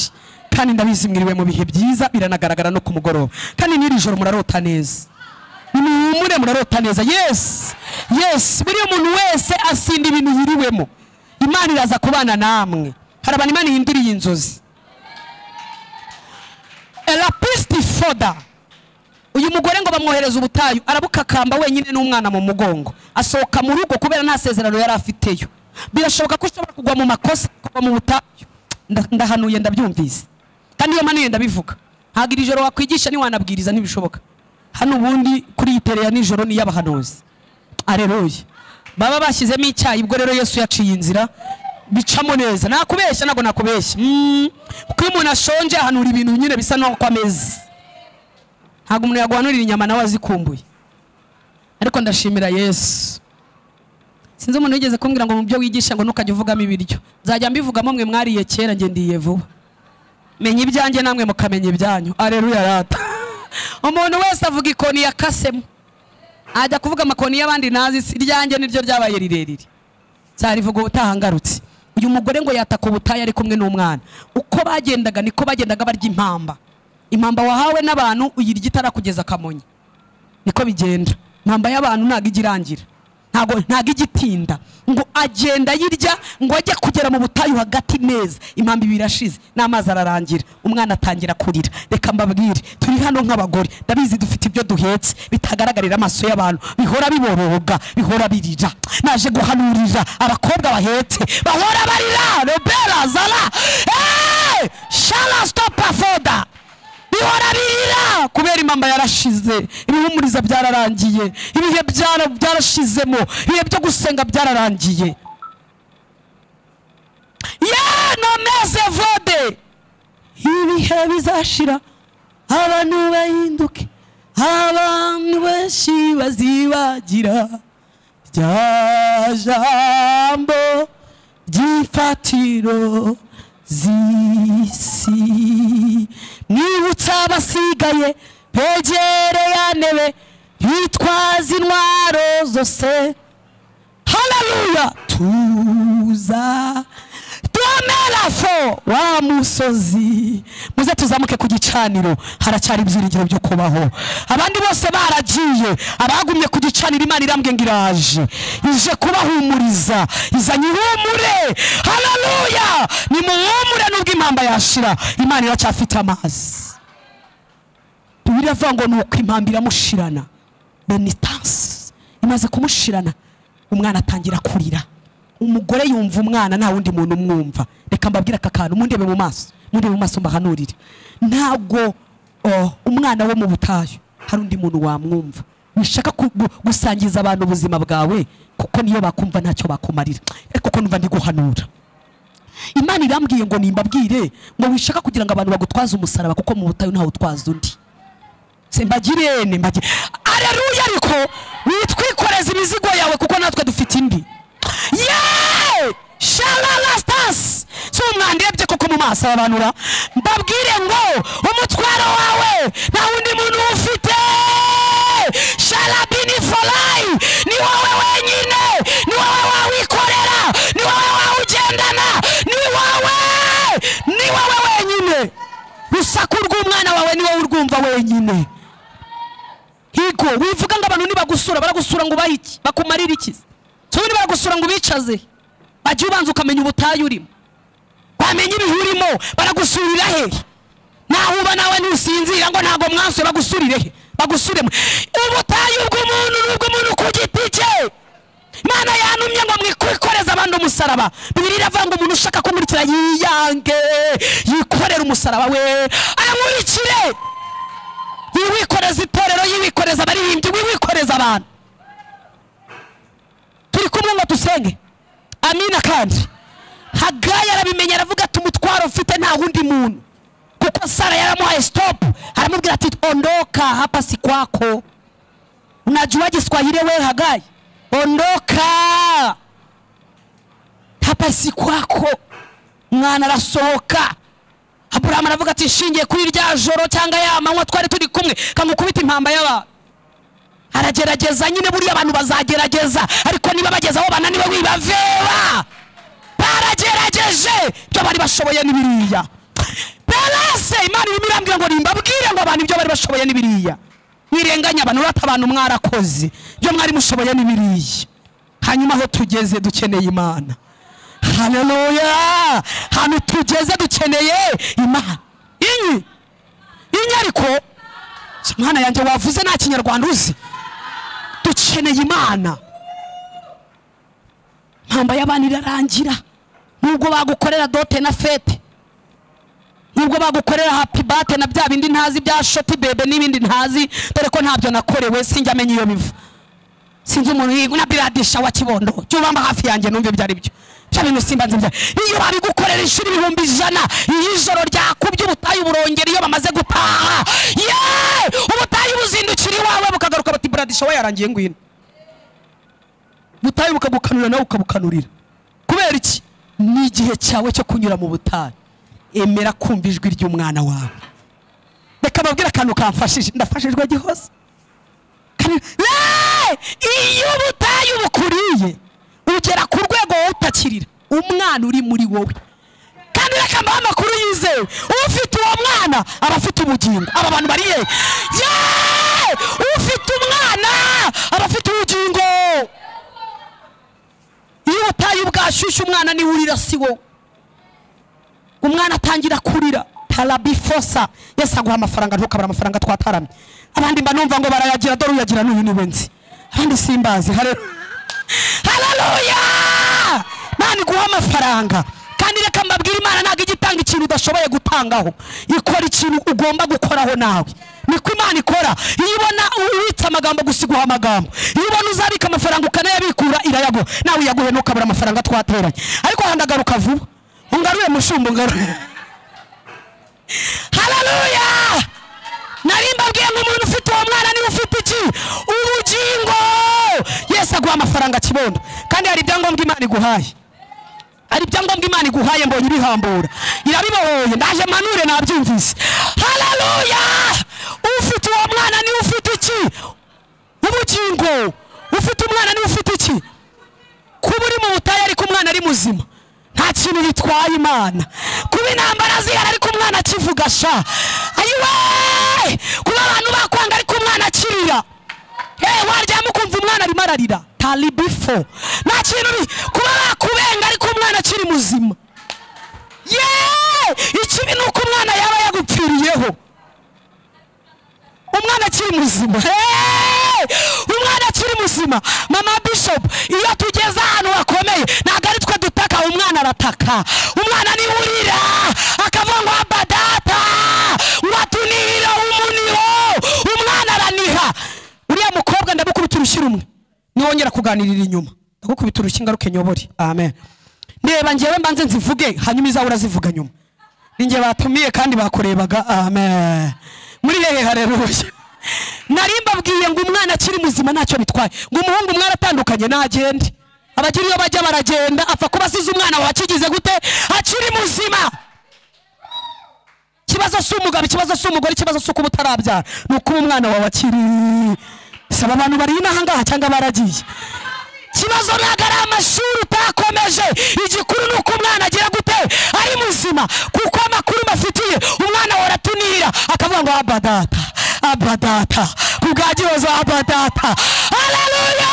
kandi ndabizi mwiriwe mu bihe byiza biranagaragara no ku mugoroba kandi n'iri joro murarota neza nimuhumure murarota neza yesi yesi buriya umuntu wese asinda ibintu yiriwemo imana iraza kubana namwe hari abantu imana ihinduriye inzozi elapisti foda uyu mugore ngo bamwohereza ubutayu arabukakamba wenyine n'umwana mu mugongo asohoka mu rugo kubera nta sezerano yari afiteyo birashoboka ko ushobora kugwa mu makosa kugwa mu butayu Nda- ndahanuye ndabyumvise kandi iyo manuye ndabivuga ntabwo iri joro wakwigisha ntiwanabwiriza ntibishoboka hano ubundi kuri iyi tere ya nijoro ni iy'abahanuzi areruye baba bashyizemo icyayi ubwo rero yesu yaciye inzira bicamo neza nakubeshya ntabwo nakubeshya Mm. kuko iyo umuntu ashonje ahanura ibintu nyine bisa n'uko ameze ntabwo umuntu yaguhanurira inyama nawe azikumbuye ariko ndashimira yesu sinzi umuntu wigeze kumbwira ngo mu byo wigisha ngo ntukajya uvugamo ibiryo nzajya mbivugamo mwe mwariye kera njye ndiye vuba menya ibyanjye namwe mukamenya ibyanyu areruya rata umuntu wese avuga ikoni yakasemo ajya kuvuga amakoni y'abandi nazi si iryanjye niryo ryabaye rirerire cyarivuga ubutaha ngarutse uyu mugore ngo yataka ubutayu ari kumwe n'umwana uko bagendaga niko bagendaga barya impamba impamba wahawe n'abantu uyirya itarakugeza akamonyi niko bigenda impamba y'abantu ntabwo ijya irangira ntabwo ntabwo ijya itinda ngo agenda ayirya ngo ajye kugera mu butayu hagati neza impamba ibiri irashize n'amazi ararangira umwana atangira kurira reka mbabwire turi hano nk'abagore ndabizi dufite ibyo duhetse bitagaragarira amaso y'abantu bihora biboroga bihora birira naje guhanurira abakobwa bahetse bahora barira robera zara eee shara sitopa foda bihora birira kubera impamba yarashize ibihumuriza byararangiye ibihe byara- byarashizemo ibihe byo gusenga byararangiye ye nomeze vode ibihe bizashira abantu bahinduke abantu benshi bazibagira rya jambo ry'ifatiro z'isi mwibutsa abasigaye begere ya ntebe bitwaza intwaro zose haleluya tuza tumerafo wa musozi muze tuzamuke ku gicaniro haracyari ibyiringiro byo kubaho abandi bose baragiye abagumye ku gicaniro imana irambwe ngo iraje ije kubahumuriza izanye ihumure haleluya nimuhumure nubwo impamba yashira imana iracyafite amazi bibiri avuga ngo ni uko impamba iramushirana benitansi imaze kumushirana umwana atangira kurira umugore yumva umwana nta wundi muntu umwumva reka mbabwire aka kantu mundebe mu maso mundebe mu maso mbahanurire ntabwo oh, umwana wo mu butayu hari undi muntu wamwumva wishaka ku- gu- gusangiza abantu ubuzima bwawe kuko niyo bakumva ntacyo bakumarira ariko ko numva ndi guhanura imana irambwiye ngo nimbabwire ngo wishaka kugira ngo abantu bagutwaze umusaraba kuko mu butayu ntawe utwaza undi simbagirene mbagire areruya ariko witwikoreza imizigo yawe kuko natwe dufite indi yeee sharalasitasi si umwandirebye koko mu maso arabanura mbabwire ngo umutwaro wawe nta wundi muntu ufite sharabini forayi ni wowe wenyine ni wowe wawikorera ni wowe wawugendana ni wowe ni wowe wenyine rusaku rw'umwana wawe ni wowe urwumva wenyine higo wivuga ngo abantu nibagusura baragusura ngo ubahe iki bakumarire iki so niba baragusura ngo ubicaze bajya ubanza ukamenya ubutayu urimo wamenya ibihe urimo baragusurira he nahuba nawe ntusinzira ngo ntabwo mwansuye bagusurire he bagusure mwe ubutayu bw'umuntu ni ubw'umuntu ku giti cye imana yantumye ngo mwikoreze abandi umusaraba bibiri iravuga ngo umuntu ushaka kumurikira yiyange yikorere umusaraba we amurikire yiwikoreza itorero yiwikoreza abaririmbyi wiwikoreza abantu turi kumwe ngo dusenge amina kandi hagaya arabimenya aravuga ati umutwaro mfite nta wundi muntu kuko sara yaramuhaye sitopu aramubwira ati ondoka hapa si kwako unajua Kiswahili wewe Hagai ondoka hapa si kwako mwana arasohoka Aburahamu aravuga ati nshingiye kuri rya joro cyangwa ya manywa twari turi kumwe kamukubita impamba y'abantu aragerageza nyine buriya abantu bazagerageza ariko niba bageze aho bananiwe wibaveba baragerageje ibyo bari bashoboye n'ibiriya perese imana irimo irambwira ngo nimbabwire ngo abantu ibyo bari bashoboye n'ibiriya wirenganya abantu urata abantu mwarakoze ibyo mwari mushoboye n'ibiriya hanyuma aho tugeze dukeneye imana haleluya ahantu tugeze dukeneye imana inyi inyi ariko mwana yanjye wavuze nta kinyarwanda uzi dukeneye imana mpamba y'abana irarangira nubwo bagukorera dote na fete nubwo bagukorera happy bate na bya bindi ntazi bya shoti bebe n'ibindi ntazi dore ko ntabyo nakorewe sinjya amenya iyo biva sinzi umuntu yiga na biradisha wa kibondo cyubamba hafi yanjye numve ibyo ari byo bya bintu simba nzi bya iyo babigukorera inshuro ibihumbi ijana iyo ijoro ryakubye ubutayu burongera iyo bamaze gutaha ye ubutayu buzindukira iwawe bukagaruka bati buradisha we yarangiye ngwino ubutayu bukagukanurira nawe ukabukanurira kubera iki ni igihe cyawe cyo kunyura mu butayu emera kumva ijwi ry'umwana wawe reka babwire akantu kamfashije ndafashijwe gihose Kandi- Eeeh! iyo ubutayu bukuriye ugera ku rwego wowe utakirira umwana uri muri wowe kandi reka mbahe amakuru yizewe ufite uwo mwana aba afite ubugingo aba bantu bari yewe Yeeeh! ufite umwana aba afite ubugingo iyo ubutayu bwashyushye umwana niwe urira si wowe umwana atangira kurira tarabifosa yesi aguha amafaranga ntukabura amafaranga twataramye abandi mba numva ngo barayagira dore uyagira n'uyu niwe nzi abandi simbazi hare- haleluya imana iguha amafaranga kandi reka mbabwire imana ntabwo ijya itanga ikintu udashoboye gutangaho ikora ikintu ugomba gukoraho nawe niko imana ikora iyo ubona ubitse amagambo gusa iguha amagambo iyo ubona uzabika amafaranga ukanayabikura irayaguha nawe uyaguhe ntukabura amafaranga twateranye ariko handagaruka vuba ungaruye mushumba ungaruye haleluya nari mbabwiye ngo umuntu ufite uwo mwana niwe ufite iki ubugingo yesu aguha amafaranga kibondo kandi hari ibyangombwa imana iguhaye hari ibyangombwa imana iguhaye mbonye ibihambura irabibohoye ndaje manure nabyumvise haleluya ufite uwo mwana niwe ufite iki ubugingo ufite umwana niwe ufite iki kuba uri mu butayu ariko umwana ari muzima nta kintu bitwaye imana kuba intambara zihari ariko umwana akivuga sha ayiwe kuba abantu bakwanga ariko umwana akirira eee waryama ukumva umwana arimo ararira taribifo nta kintu bi kuba bakubenga ariko umwana akiri muzima yeee ikibi ni uko umwana yaba yagupfiriyeho umwana akiri muzima Hey! umwana akiri muzima mama bishop iyo tugeze ahantu hakomeye ntabwo ari twe dutaka umwana arataka umwana niwe urira akavuga ngo aba data ngo atunihira umuniho umwana araniha uriya mukobwa ndamukubita urushyi rumwe niwongera kuganirira inyuma ndagukubita urushyi ngaruke nyobore amen ndeba ngewe mbanze nzivuge hanyuma izawe urazivuga nyuma ninjye batumiye kandi bakurebaga amen muri hehe hareruye nari mbabwiye ngo umwana akiri muzima ntacyo bitwaye ngo umuhungu mwaratandukanye ntagende abagira iyo bajya baragenda apfa kuba asize umwana wawe akigize gute akiri muzima ikibazo si umugabo ikibazo si umugore ikibazo si uko uba utarabyara ni ukuba umwana wawe akiri saba abantu bari inaha ngaha cyangwa baragiye ikibazo ntabwo ari amashuri utakomeje igikuru ni uko umwana agira gute ari muzima kuko amakuru bafitiye umwana waratunira akavuga ngo abadata abadata kubwa gihozo abadata haleluya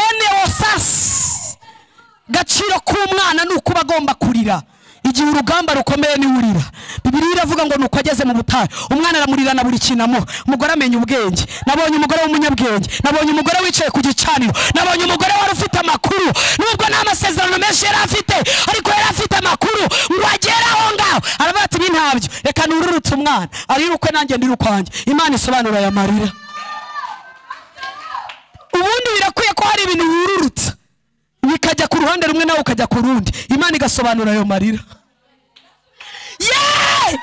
penewosasi gaciro k'umwana ni ukuba agomba kurira igihe urugamba rukomeye niwe urira bibiriya iravuga ngo ni uko ageze mu butayu umwana aramurira na buri kintu amuha umugore amenya ubwenge nabonye umugore w'umunyabwenge nabonye umugore wicaye ku gicaniro nabonye umugore wari ufite amakuru nubwo nta masezerano menshi yari afite ariko yari afite amakuru ngo agere aho ngaho aravuga ati ibi ntabyo reka nururutse umwana arirukwe nanjye ndirukwanjye imana isobanura aya marira ubundi birakwiye ko hari ibintu wururutsa bikajya ku ruhande rumwe nawe ukajya ku rundi imana igasobanura ayo marira yeee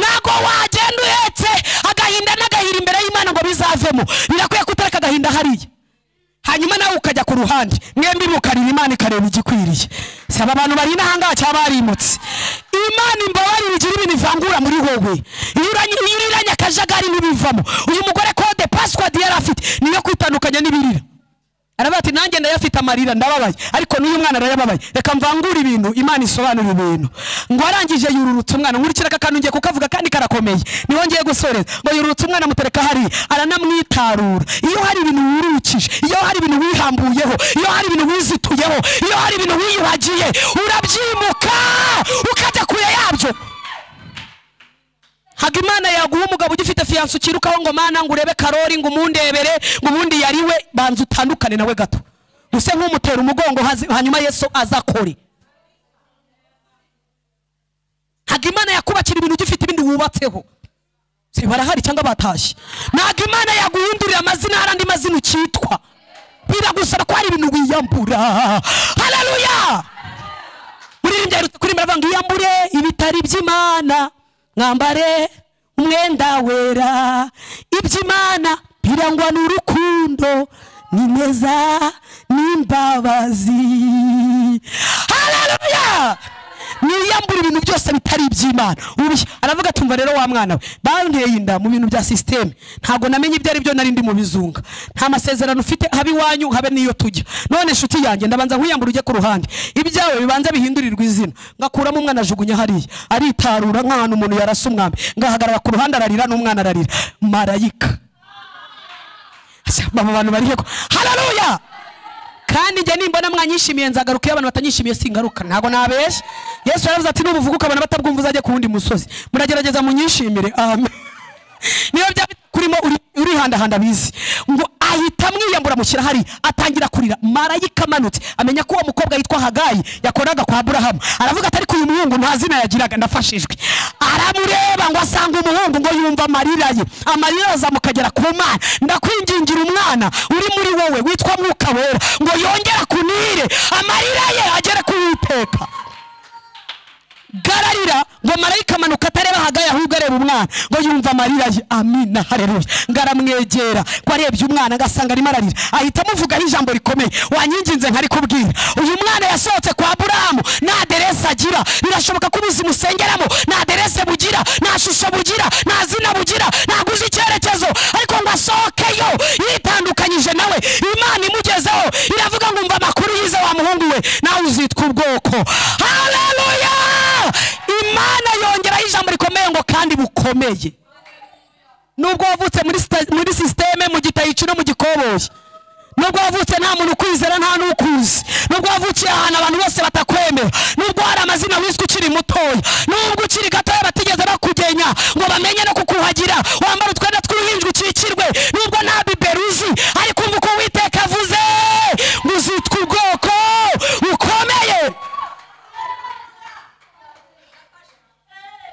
ntabwo wagenda uhetse agahinda n'agahiri imbere y'imana ngo bizavemo birakwiye kutareka agahinda hariya hanyuma nawe ukajya ku ruhande mwembi mukarira imana ikareba igikwiriye saba abantu bari inahangaha cyaba barimutse imana imbabarire igira ibintu ivangura muri wowe iyo uranye- iyo uriranye akajagari n'ibivamo uyu mugore kode pasiwadi yari afite niyo kwitandukanya n'ibirira aravuga ati nanjye ndayafite amarira ndababaye ariko n'uyu mwana arayababaye reka mvangure ibintu imana isobanura ibintu ngo arangije yururutse umwana nkurikira aka kantu ngiye kukavuga kandi karakomeye niho ngiye gusoreza ngo yururutse umwana amutereka hariya aranamwitarura iyo hari ibintu wurukije iyo hari ibintu wihambuyeho iyo hari ibintu wizituyeho iyo hari ibintu wiyuhagiye urabyimuka ukajya kure yabyo haga imana yaguha umugabo ugifite fiyanse ukirukaho ngo mana ngo urebe karori ngo umundebere ngo ubundi yariwe banza utandukane nawe gato use nk'umutera umugongo hazi- hanyuma yesu azakore haga imana yakubakira ibintu ugifite ibindi wubatseho Se barahari cyangwa batashye ntabwo imana yaguhindurira amazina hari andi mazina ukitwa biragusaba ko hari ibintu wiyambura haleluya muririmbyi aherutse kuririmba avuga ngo iyambure ibitari by'imana mwambare umwenda wera iby'imana birangwa n'urukundo ni neza n'imbabazi haleluya niyambure ibintu byose bitari iby'imana Ubi- aravuga ati umva rero wa mwana we banteye inda mu bintu bya sisiteme ntabwo namenye ibyo ari byo nari ndi mu bizunga nta masezerano ufite habe iwanyu habe n'iyo tujya none inshuti yanjye ndabanza nkuyambura ujye ku ruhande ibyawe bibanza bihindurirwa izina ngakuramo umwana ajugunya hariya aritarura nk'ahantu umuntu yarasa umwami ngahagarara ku ruhande ararira n'umwana ararira marayika aba bantu bari heko hararuya kandi njye nimbona mwanyishimiye nzagaruka iyo abantu batanyishimiye singaruka ntabwo nabeshya yesu yaravuze ati nubuvuga ukabona batabwumva uzajye ku wundi musozi muragerageza munyishimire amen niyo byaba kurimo uri- urihandahanda bizi ngo ahita amwiyambura mushyira hari atangira kurira marayika amanutse amenya ko uwo mukobwa yitwa hagayi yakoraga kwa aburahamu aravuga ati ariko uyu muhungu nta zina yagiraga ndafashijwe aramureba ngo asanga umuhungu ngo yumva amarira ye amarira azamukagera ku mana ndakwingingira umwana uri muri wowe witwa mwuka wera ngo yongere kunire amarira ye agere ku witeka gararira ngo marayika amanuka atareba hagaye ahubwo areba umwana ngo yumva amarira ye amina hareruya ngo aramwegera ngo arebye umwana ngo asanga arimo ararira ahita amuvugaho ijambo rikomeye wanyinginze nkari kubwira uyu mwana yasohotse kwa burahamu nta deresi agira birashoboka ko ubuzi musengeramo nta deresi bugira nta shusho bugira nta zina bugira ntabwo uzi icyerekezo ariko ngo asohokeyo yitandukanyije nawe imana imugezeho iravuga ngo umva amakuru yize wa muhungu we nawe uzitwa ubwoko haleluya imana yongeraho ijambo rikomeye ngo kandi bukomeye nubwo wavutse muri sita- muri sisiteme mu gitayici no mu gikoboyi nubwo wavutse nta muntu ukwizera nta n'ukuzi nubwo wavukiye ahantu abantu bose batakwemera nubwo hari amazina wiswe ukiri mutoya nubwo ukiri gatoya batigeze bakugenya ngo bamenye no kukuhagira wambara utwenda tw'uruhinja ukikirwe nubwo nta biberuzi ariko umva uko uwiteka avuze ngo uzitwa ubwoko bukomeye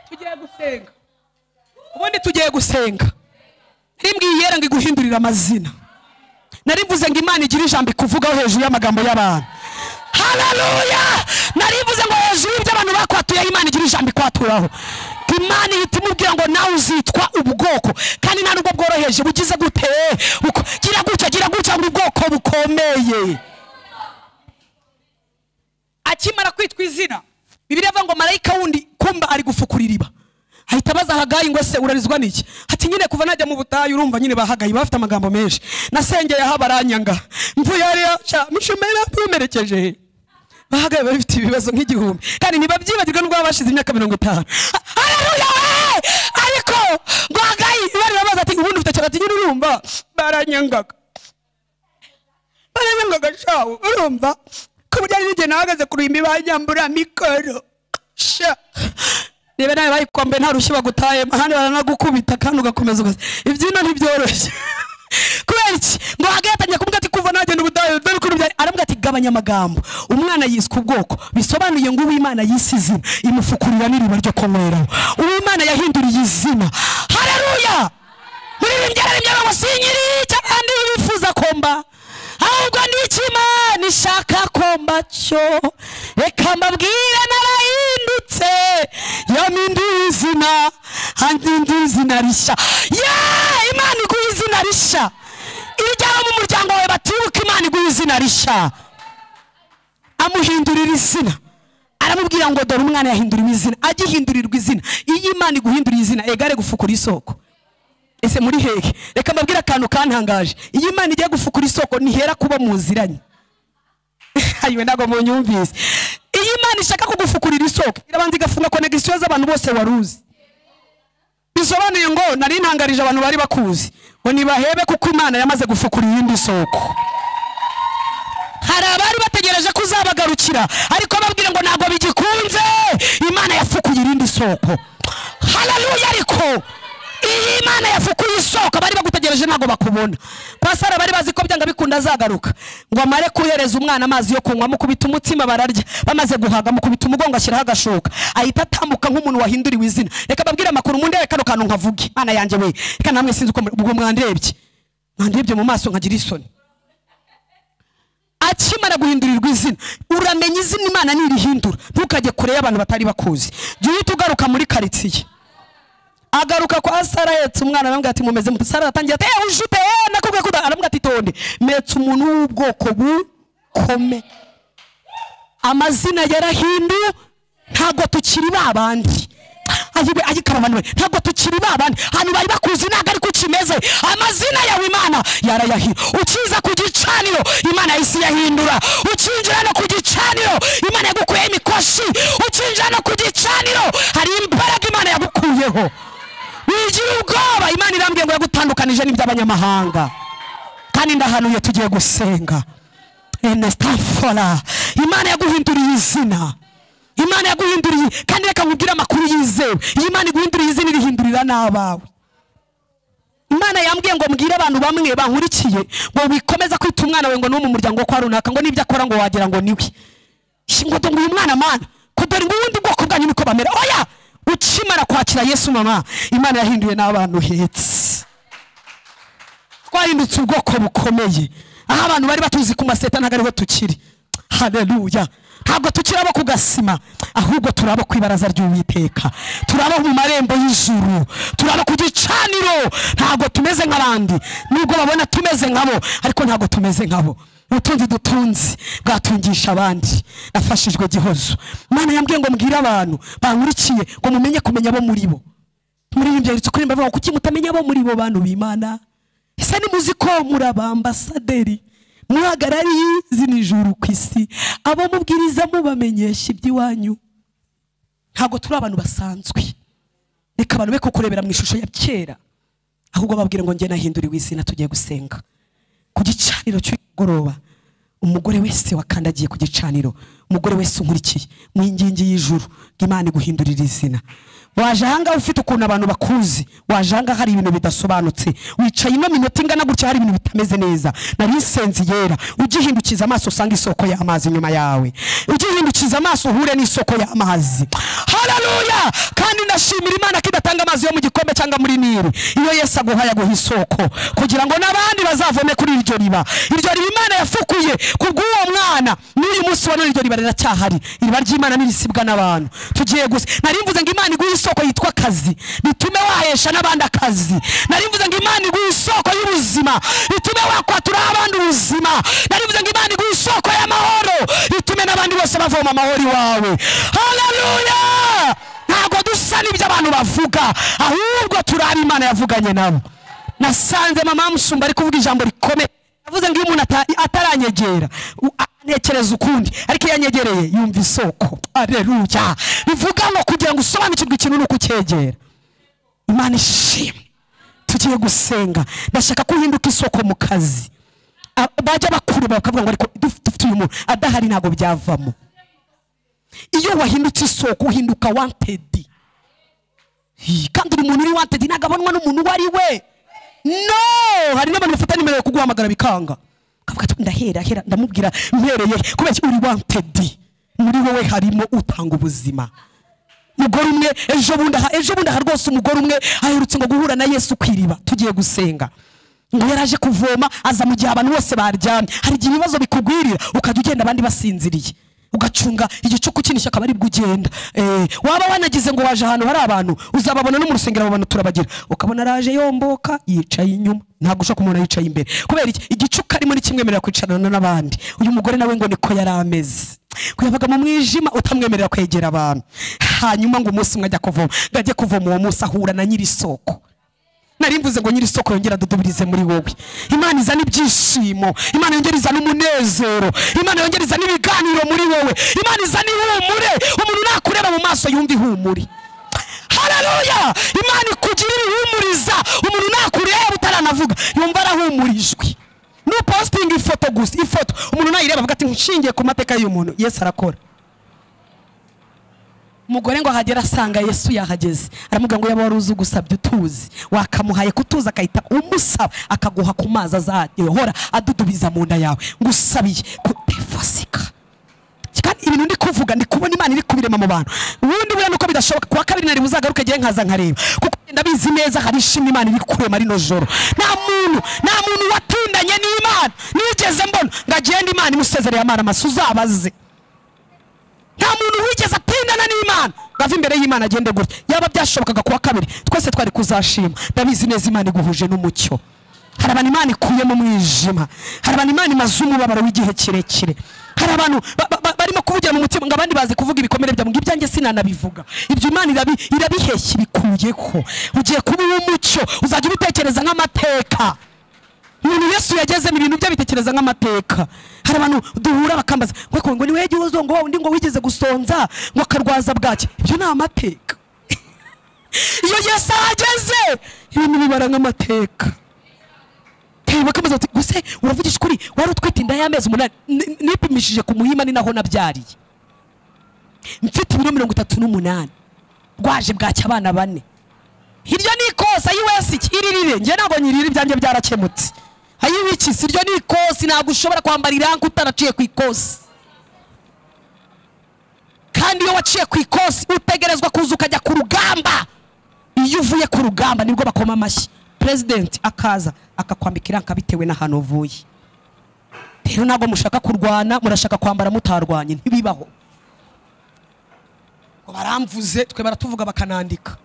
tugiye gusenga ubundi tugiye gusenga rimbwiye yera ngo iguhindurire amazina nari mvuze ngo imana igira ijambo ikuvugaho hejuru y'amagambo y'abantu haleluya nari mvuze ngo hejuru y'ibyo abantu bakwatuyeho imana igira ijambo ikwaturaho imana ihita imubwira ngo nawe uzitwa ubwoko kandi nta nubwo bworoheje bugize gute Uko- gira gutya gira gutya ngo ubwoko bukomeye akimara kwitwa izina bibiliya avuga ngo marayika wundi kumba ari gufukurira iriba ahita abaza hagayi ngo se urarizwa n'iki ati nyine kuva najya mu butayu urumva nyine bahagayi bafite amagambo menshi nasengeye aho baranyanga mvuye hariya ca mushumera ntumerekeje bahagaye bari bafite ibibazo nk'igihumbi kandi ntibabyibagirwa n'ubwo baba bashize imyaka mirongo itanu Ha- haleluya we ariko ngo hagayi bari babaza ati ubundi ufite cyane ati nyine urumva baranyangaga baranyanga agashawu urumva ku buryo hari n'igihe nahagaze ku ruhimbi banyambura mikoro sha reba nawe bayikombe nta rushyi bagutaye ahandi baranagukubita kandi ugakomeza ugaza ibyino ntibyoroshye kubera iki ngo hagaye atangiye kuvuga ati kuva nagenda ubudahe dore ukuntu byari aravuga ati gabanya amagambo umwana yiswe ubwoko bisobanuye ngo uwimana yise izina imufukurira n'iriba ryo kunyweraho uwimana yahinduriye izina hareruya muririmbyi ararimbye ngo sinyiri cy'abandi bifuza komba ahubwo ni ikimana ishaka komba cyo reka mbabwire narahindutse yaminduye izina handinduye izina rishya ye imana iguha izina rishya iryaba abo mu muryango wawe batibuka imana iguha izina rishya amuhindurira izina aramubwira ngo dore umwana yahinduriwe izina agihindurirwa izina iyo imana iguhinduriye izina egare gufukura isoko ese muri hehe reka mbabwire akantu kantangaje iyo imana igiye gufukura isoko ntihera kuba muziranye ayiwe ntabwo munyumvise iyo imana ishaka kugufukurira isoko irabanza igafunga konegisiyo z'abantu bose wari uzi bisobanuye ngo nari ntangarije abantu bari bakuzi ngo nibahebe kuko imana yamaze gufukura iyindi soko hari abari bategereje ko uzabagarukira ariko babwire ngo ntabwo bigikunze imana yafukuye irindi soko hararuya ariko iyi imana yafukuye isoko bari bagutegereje ntabwo bakubona pasara bari bazi ko byanga bikunda azagaruka ngo amare kohereza umwana amazi yo kunywa mukubita umutima bararya bamaze guhaga mukubita umugongo ashyiraho agashoka ahita atambuka nk'umuntu wahinduriwe izina reka babwire amakuru mundebe kano kantu nkavuge imana yanjye we reka namwe sinzi uko muri- ubwo mwandebye mwandebye mu maso nkagira isoni akimara guhindurirwa izina uramenya izina imana nirihindura ntukajye kure y'abantu batari bakuzi jya uhita ugaruka muri karitsiye agaruka kwa sara yetse umwana aramubwira ati mumeze mute sara aratangira ati eee ujute eee nakubwiye kuda aramubwira ati tonde metse umuntu w'ubwoko bukome amazina yarahinduye ntabwo tukiri ba bandi ayiwe ayikarobanwe ntabwo tukiri ba bandi ahantu bari bakuzi ntabwo ariko ukimeze amazina yawe imana yarayahira ukiza ku gicaniro imana yahise iyahindura ukinjira no ku gicaniro imana yagukuyeho imikoshi ukinjira no ku gicaniro hari imbaraga imana yagukuyeho wigira ubwoba imana irambwiye ngo yagutandukanije n'iby'abanyamahanga kandi ndahanuye tugiye gusenga enesitafora imana yaguhinduriye izina imana yaguhinduriye kandi reka nkubwire amakuru yizewe iyo imana iguhinduriye izina irihindurira n'abawe imana yambwiye ngo mbwire abantu bamwe bankurikiye ngo wikomeza kwita umwana wawe ngo ni uwo mu muryango wo kwa runaka ngo n'ibyo akora ngo wagira ngo niwe Shi, ngo dore uyu mwana mana ko dore ubundi bwoko bwanyu niko bamera oya ukimara kwakira yesu mama imana yahinduye n'abantu uhetse twahindutse ubwoko bukomeye aho abantu bari batuzi ku maseta ntabwo ariho tukiri hareruya ntabwo tukiri abo ku gasima ahubwo turi abo ku ibaraza ry'uwiteka turi abo mu marembo y'ijuru turi abo ku gicaniro ntabwo tumeze nk'abandi nubwo babona tumeze nkabo ariko ntabwo tumeze nkabo ubutunzi dutunze bwatungisha abandi nafashijwe gihozo imana yambwiye ngo mbwire abantu bankurikiye ngo mumenye kumenya abo muri bo muririmbyi yanditse kuri mbavuga kuki mutamenya abo muri bo bantu b'imana ese nimuzi ko muri abambasaderi muhagarariye izina ijuru ku isi abo mubwiriza mubamenyesha iby'iwanyu ntabwo turi abantu basanzwe reka abantu be kukurebera mu ishusho ya kera ahubwo babwira ngo njye nahinduriwe izina tugiye gusenga ku gicaniro cy'umugoroba umugore wese wakandagiye ku gicaniro umugore wese unkurikiye mu ingingi y'ijuru ngo imana iguhindurira izina waje ahangaha ufite ukuntu abantu bakuzi waje ahangaha hari ibintu bidasobanutse wicaye ino minota ingana gutya hari ibintu bitameze neza nari insenzi yera ugihindukiza amaso usanga isoko y'amazi inyuma yawe ugihindukiza amaso uhure n'isoko y'amazi hararuya kandi ndashimira imana ko idatanga amazi yo mu gikombe cyangwa muri nili iyo yesu aguhaye aguha isoko kugira ngo n'abandi bazavome kuri iryo riba iryo riba imana yafukuye kubw'uwo mwana n'uyu munsi wa none iryo riba riracyahari iriba ry'imana ntirisibwa n'abantu tugiye gusa nari mvuze ngo imana iguhe isoko yitwa akazi bitume wahesha n'abandi akazi nari mvuze ngo imana iguhe isoko y'ubuzima bitume wakwatura abandi ubuzima nari mvuze ngo imana iguhe isoko y'amahoro bitume n'abandi bose bavoma amahoro iwawe haleluya ntabwo dusa n'ibyo abantu bavuga ahubwo turi abo imana yavuganye nabo nasanze mama musumba ari kuvuga ijambo rikomeye yavuze ngo iyo umuntu ata- ataranyegera u- anekereza ukundi ariko iyo anyegereye yumva isoko areruya bivuga ngo kugira ngo usobanukirwe ikintu ni ukucyegera imana ishimwe tugiye gusenga ndashaka ko uhinduka isoko mu kazi A- bajya bakuruba bakavuga ngo ariko duf- dufite uyu muntu adahari ntabwo byavamo iyo wahindutse isoko uhinduka wantedi Hi, kandi uri umuntu uri wantedi ntabwo abonwa n'umuntu uwo ari we no hari n'abantu bafata nimero yo kuguhamagara bikanga ukavuga ati ndahera hera ndamubwira mpereye kubera iki uri wantedi muri wowe harimo utanga ubuzima mugore umwe ejo bundi aha ejo bundi aha rwose umugore umwe aherutse ngo guhura na yesu ku iriba tugiye gusenga ngo yaraje kuvoma aza mu gihe abantu bose baryamye hari igihe ibibazo bikugwirira ukajya ugenda abandi basinziriye ugacunga igicuku cy'inishya akaba ari bwo ugenda Eh, waba wanagize ngo waje ahantu hari abantu uzababona no mu rusengero babona turabagira ukabona araje yomboka yicaye inyuma ntabwo ushobora kumubona yicaye imbere kubera iki igicuku arimo ni kimwemerera kwicarana n'abandi uyu mugore nawe ngo niko yari ameze ngo yabaga mu mwijima utamwemerera kwegera abantu hanyuma ngo umunsi umwe ajya kuvoma ngo ajye kuvoma uwo munsi ahura na nyiri isoko nari mvuze ngo nyiri isoko yongera adudubirize muri wowe imana izana ibyishimo imana yongera izana umunezero imana yongera izana ibiganiro muri wowe imana izana ihumure umuntu nakureba mu maso yumva ihumure hararuya imana ikugirira ihumuriza umuntu nakureba utaranavuga yumva arahumurijwe nupositinga ifoto gusa ifoto umuntu nayireba avuga ati nshingiye ku mateka y'uyu muntu yesu arakora umugore ngo ahagera asanga yesu yahageze aramubwira ngo yaba wari uzi ugusabye utuzi wakamuhaye kutuza agahita umusaba akaguha ku mazi azahora adudubiza mu nda yawe ngo usabiye kutefasika kandi ibintu ndi kuvuga ndi kubona imana iri kubirema mu bantu ubundi buriya nuko bidashoboka kuwa kabiri nari buzagaruke igihe nkaza nkareba kuko ndabizi neza hari ishimwe imana iri kurema rino joro nta muntu nta muntu watindanye n'imana nigeze mbona ngo agende imana imusezereye amara amasa uzabaze nta muntu wigeze atindana n'imana ngo ave imbere y'imana agende gutya yaba byashobokaga kuwa kabiri twese twari kuzashima ndabizi neza imana iguhuje n'umucyo hari abantu imana ikuye mu mwijima hari abantu imana imaze umubabaro w'igihe kirekire hari abantu ba- ba- ba- barimo kuvugira mu mutima ngo abandi bazi kuvuga ibikomere byabo ngo ibyanjye sinanabivuga ibyo imana irabi- irabiheshya ibikuyeho ugiye kuba uw'umucyo uzajya ubitekereza nk'amateka umuntu yesu yagezemo ibintu bye bitekereza nk'amateka hari abantu duhura bakambaza ngo ngo ni wowe gihozo ngo undi ngo wigeze gusonza ngo akarwaza bwacye ibyo ni amateka iyo yesu ahageze ibintu bibara nk'amateka Hey, bakambaza bati guse uravugisha ukuri wari utwite inda y'amezi umunani Ni- nipimishije ku muhima ni naho nabyariye mfite ibiro mirongo itatu n'umunani rwaje bwacya abana bane iryo ni ikosa y'uwesi ikiririre njye ntabwo nyirira ibyanjye byarakemutse ayiwiki si iryo ni ikosi ntabwo ushobora kwambara iranka utaraciye ku ikosi kandi iyo waciye ku ikosi utegerezwa kuza ukajya ku rugamba iyo uvuye ku rugamba nibwo bakoma amashyi perezidenti akaza akakwambika iranka bitewe n'ahantu uvuye rero ntabwo mushaka kurwana murashaka kwambara mutarwanye ntibibaho ngo baramvuze twe baratuvuga bakanandika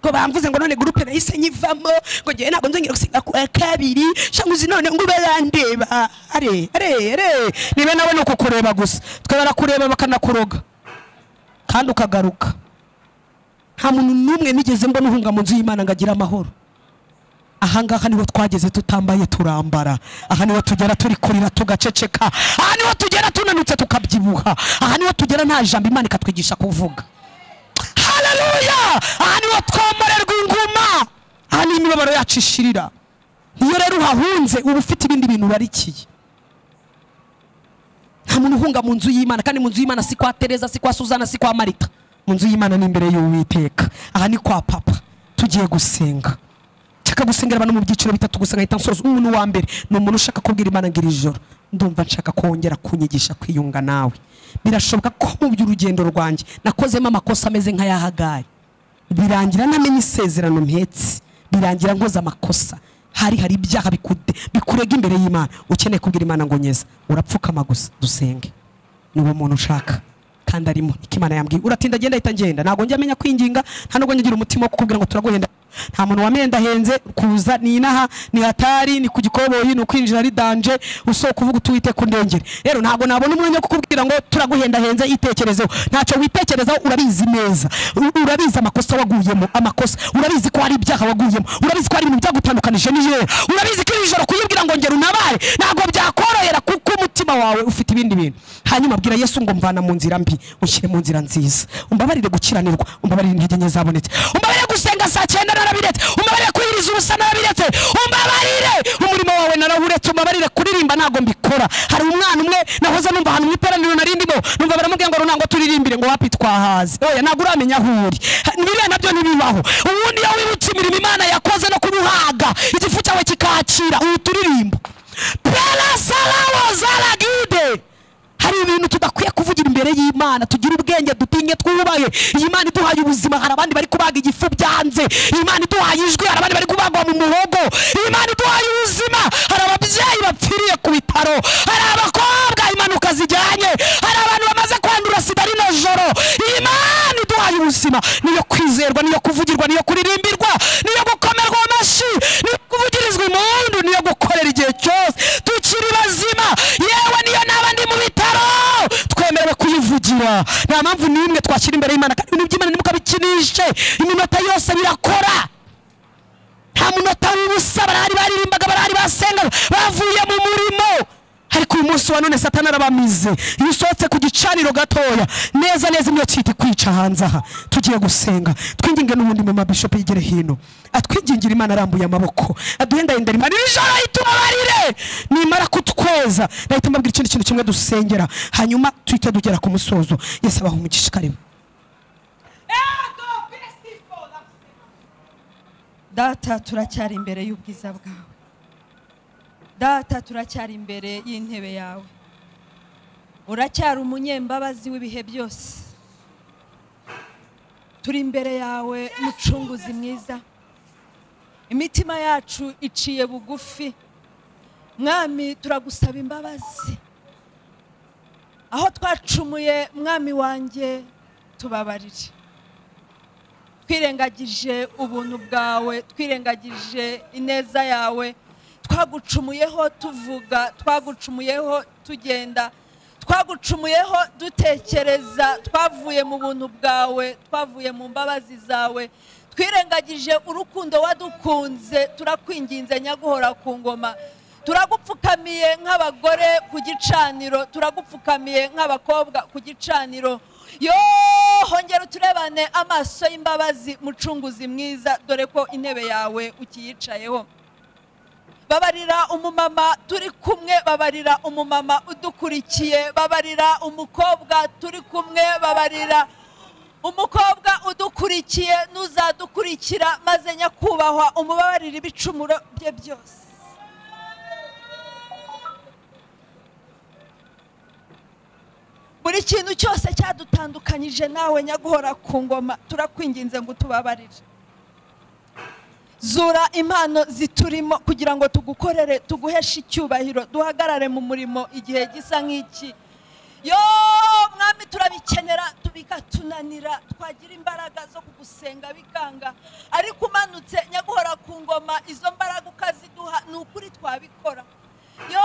ngo bamvuze ngo none gurupe nahise nyivamo ngo ngewe ntabwo nzongera gusiga ku wa kabiri cyangwa uzi none ngo ube yandeba are are are niba nawe ni ukukureba gusa twe barakureba bakanakuroga kandi ukagaruka nta muntu n'umwe nigeze mbona uhunga mu nzu y'imana ngo agire amahoro ahangaha niho twageze tutambaye turambara aha niho tugera turi kurira tugaceceka aha niho tugera tunanutse tukabyibuha aha niho tugera nta jambo imana ikatwigisha kuvuga haleluya aha niho twomorerwa inguma aha niho imibabaro yacu ishirira iyo rero uhahunze uba ufite ibindi bintu ubarikiye nta muntu uhunga mu nzu y'imana kandi mu nzu y'imana si kwa tereza si kwa suzana si kwa marita mu nzu y'imana ni imbere y'uwiteka aha ni kwa papa tugiye gusenga nshaka gusengera abantu mu byiciro bitatu gusa nkahita nsoza umuntu wa mbere ni umuntu ushaka kubwira imana ngo iri joro ndumva nshaka kongera kunyigisha kwiyunga nawe birashoboka ko mu by'urugendo rwanjye nakozemo amakosa ameze nk'ayahagaye birangira ntamenya isezerano mpetse birangira nkoze amakosa hari hari ibyaha bikude bikurega imbere y'imana ukeneye kubwira imana ngo nyeza urapfukama gusa dusenge ni uwo muntu ushaka kandi arimo iko imana yambwiye uratinda agenda ahita ngenda ntabwo njya amenya kwinginga nta nubwo ngira umutima wo kukubwira ngo turaguhenda nta muntu wamenye ndahenze kuza ni inaha ni hatari ni ku gikoboyi ni ukwinjira ari danje usohoka uvuga utuwite ku ndengere rero ntabwo nabona umwanya wo kukubwira ngo turaguhendahenze itekerezeho ntacyo witekerezaho urabizi neza U- urabizi amakosa waguyemo amakosa urabizi ko hari ibyaha waguyemo urabizi ko hari ibintu byagutandukanije n'ijoro urabizi ko iri joro kuyibwira ngo ngera unabare ntabwo byakorohera kuko umutima wawe ufite ibindi bintu hanyuma abwira yesu ngo mvana mu nzira mbi ushyire mu nzira nziza umbabarire gukiranirwa umbabarire intege nke zabonetse umbabarire gusenga saa cyenda narabiretse umbabarire kwiyiriza ubusa narabiretse umbabarire umurimo wawe narawuretse umbabarire kuririmba ntabwo mbikora hari umwana umwe nahoze numva ahantu mu iteraniro nari ndimo numva baramubwira ngo runango turirimbire ngo wapi twahaze oya ntabwo uramenya aho uri Ha, biriya nabyo ntibibaho ubundi iyo wibutse imirimo imana yakoze no kuruhaga igifu cyawe kikakira ubu turirimbo perasarawo zaragide hari ibintu tudakwiye kuvugira imbere y'imana tugira ubwenge dutinye twubahe iyi mana iduhaye ubuzima hari abandi bari kubaga igifu byanze iyi mana iduhaye ijwi hari abandi bari kubagwa mu muhogo iyi mana iduhaye ubuzima hari ababyeyi bapfiriye ku bitaro hari abakobwa impanuka zijyanye hari abantu bamaze mutima niyo kwizerwa niyo kuvugirwa niyo kuririmbirwa niyo gukomerwa amashyi niyo kuvugirizwa impundu niyo gukorera igihe cyose tukiri bazima yewe niyo n'abandi mu bitaro twemerewe kuyivugira nta mpamvu n'imwe twashyira imbere y'imana kandi ibintu by'imana ntimukabikinishe iminota yose birakora nta munota w'ubusa barahari baririmbaga barahari basengaga bavuye mu murimo ariko uyu munsi wa none satani arabamize iyo usohotse ku gicaniro gatoya neza neza imyotsi ihita ikwica hanze aha tugiye gusenga twinginge n'ubundi mu mabishopu yigere hino atwingingire imana arambuye amaboko aduhendahindera imana iri joro ahita ubabarire nimara kutweza nahita mbabwira ikindi kintu kimwe dusengera hanyuma tuhite dugera ku musozo yesu abaha umugisha karibu data turacyari imbere y'ubwiza bwawe data turacyari imbere y'intebe yawe uracyari umunyembabazi w'ibihe byose turi imbere yawe mucunguzi mwiza imitima yacu iciye bugufi mwami turagusaba imbabazi aho twacumuye mwami wanjye tubabarire twirengagije ubuntu bwawe twirengagije ineza yawe twagucumuyeho tuvuga twagucumuyeho tugenda twagucumuyeho dutekereza twavuye mu buntu bwawe twavuye mu mbabazi zawe twirengagije urukundo wadukunze turakwinginze nyaguhora ku ngoma turagupfukamiye nk'abagore ku gicaniro turagupfukamiye nk'abakobwa ku gicaniro yoo hongera uturebane amaso y'imbabazi mucunguzi mwiza dore ko intebe yawe ukiyicayeho babarira umumama turi kumwe babarira umumama udukurikiye babarira umukobwa turi kumwe babarira umukobwa udukurikiye n'uzadukurikira maze nyakubahwa umubabarira ibicumuro bye byose buri kintu cyose cyadutandukanyije nawe nyaguhora ku ngoma turakwinginze ngo utubabarire zura impano ziturimo kugira ngo tugukorere tuguheshe icyubahiro duhagarare mu murimo igihe gisa nk'iki yo mwami turabikenera tubigatunanira twagira imbaraga zo kugusenga bikanga ariko umanutse nyaguhora ku ngoma izo mbaraga ukaziduha ni ukuri twabikora yo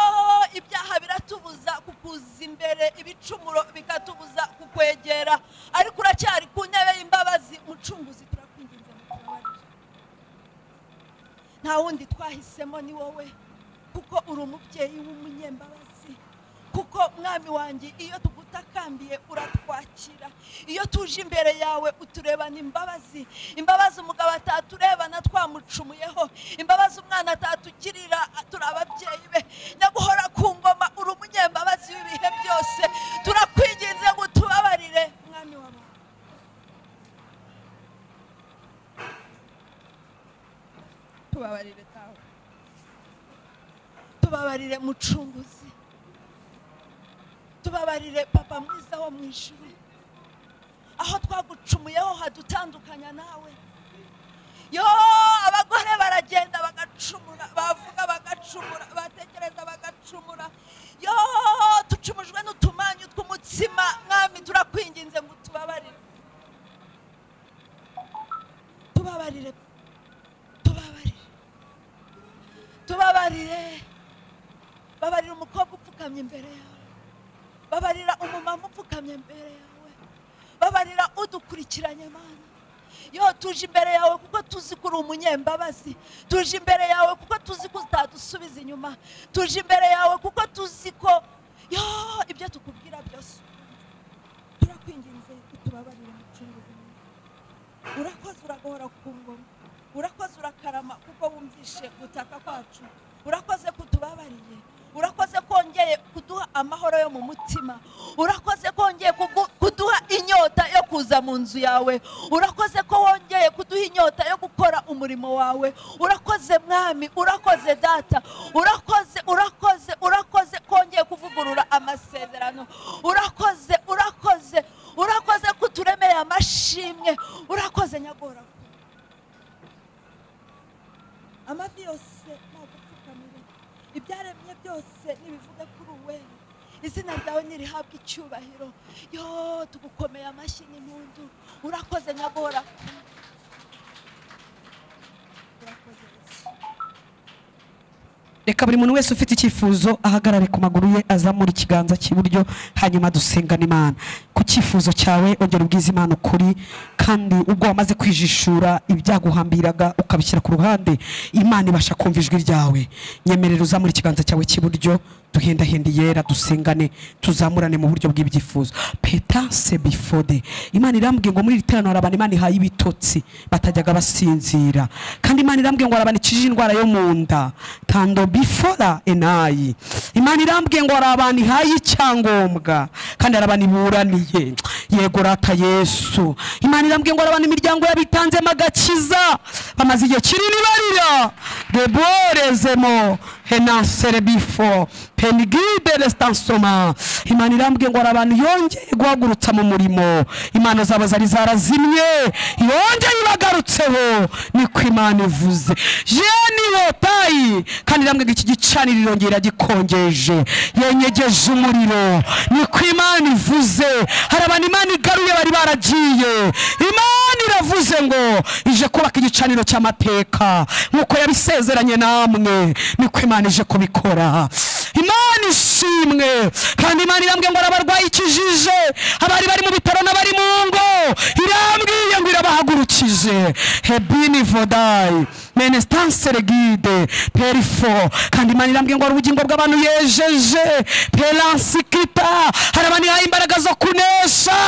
ibyaha biratubuza kukuza imbere ibicumuro bikatubuza kukwegera ariko uracyari ku ntebe y'imbabazi mucunguzi turakwinginze mu tubabare nta wundi twahisemo ni wowe kuko uri umubyeyi w'umunyembabazi kuko mwami wanjye iyo tugutakambiye uratwakira iyo tuje imbere yawe uturebana imbabazi imbabazi umugabo ataturebana twamucumuyeho imbabazi umwana atatukirira turi ababyeyi be nyaguhora ku ngoma uri umunyembabazi w'ibihe byose turakwinginze ngo utubabarire mwami wawe tubabarire tawe tubabarire mucunguzi tubabarire papa mwiza wo mu ijuru aho twagucumuyeho hadutandukanya nawe yo abagore baragenda bagacumura bavuga bagacumura batekereza bagacumura yo ducumujwe n'utumanyu tw'umutsima mwami turakwinginze ngo tubabarire tubabarire tubabarire tubabarire babarira umukobwa upfukamye imbere yawe babarira umumama upfukamye imbere yawe babarira udukurikiranye mana yo tuje imbere yawe kuko tuzi ko uri umunyembabazi tuje imbere yawe kuko tuzi ko utadusubiza inyuma tuje imbere yawe kuko tuzi ko yo ibyo tukubwira byose turakwinginze utubabarire mu cyunguzi urakoze uragahora ku ngoma urakoze urakarama kuko wumvishe gutaka kwacu urakoze kutubabariye urakoze kongeye kuduha amahoro yo mu mutima urakoze kongeye kuduha inyota yo kuza mu nzu yawe urakoze ko wongeye kuduha inyota yo gukora umurimo wawe urakoze mwami urakoze data urakoze urakoze urakoze kongeye kuvugurura amasezerano urakoze urakoze urakoze kuturemeye amashimwe urakoze nyagora amavi yose ntabwo apfukamire ibyaremye byose ntibivuge kuri uwe izina ryawe nirihabwe icyubahiro yo tugukomeye amashyi n'impundu urakoze nyagora urakoze Yesu. reka buri muntu wese ufite icyifuzo ahagarare ku maguru ye azamura ikiganza cy'iburyo hanyuma dusengane imana ku cyifuzo cyawe ongera ubwiza imana ukuri kandi ubwo wamaze kwijishura ibyaguhambiraga ukabishyira ku ruhande imana ibasha kumva ijwi ryawe nyemerera uzamura ikiganza cyawe cy'iburyo duhendahende yera dusengane tuzamurane mu buryo bw'ibyifuzo petanse bifode imana irambwiye ngo muri iri teraniro hari abantu imana ihaye ibitotsi batajyaga basinzira kandi imana irambwiye ngo hari abantu ikijije indwara yo mu nda tando bifora enayi imana irambwiye ngo hari abantu ihaye icyangombwa kandi hari abantu iburaniye yego rata yesu imana irambwiye ngo hari abantu imiryango yabo itanzemo agakiza bamaze igihe kinini barira deborezemo henasere bifo penigide restansoma imana irambwiye ngo hari abantu yongeye guhagurutsa mu murimo imana zabo zari zarazimye yongeye ibagarutseho niko imana ivuze jeni yotayi kandi irambwiye ngo iki gicaniro irongera iragikongeje yenyegeje umuriro niko imana ivuze hari abantu imana igaruye bari baragiye imana iravuze ngo ije kubaka igicaniro cy'amateka nk'uko yabisezeranye namwe niko imana ije kubikora imana ishimwe kandi imana irambwiye ngo arabarwaye ikijije abari bari mu bitaro n'abari mu ngo irambwiye ngo irabahagurukije hebini vodayi menestansere gide perifo kandi imana irambwiye ngo hari ubugingo bw'abantu yejeje peransikita hari abantu ihaye imbaraga zo kunesha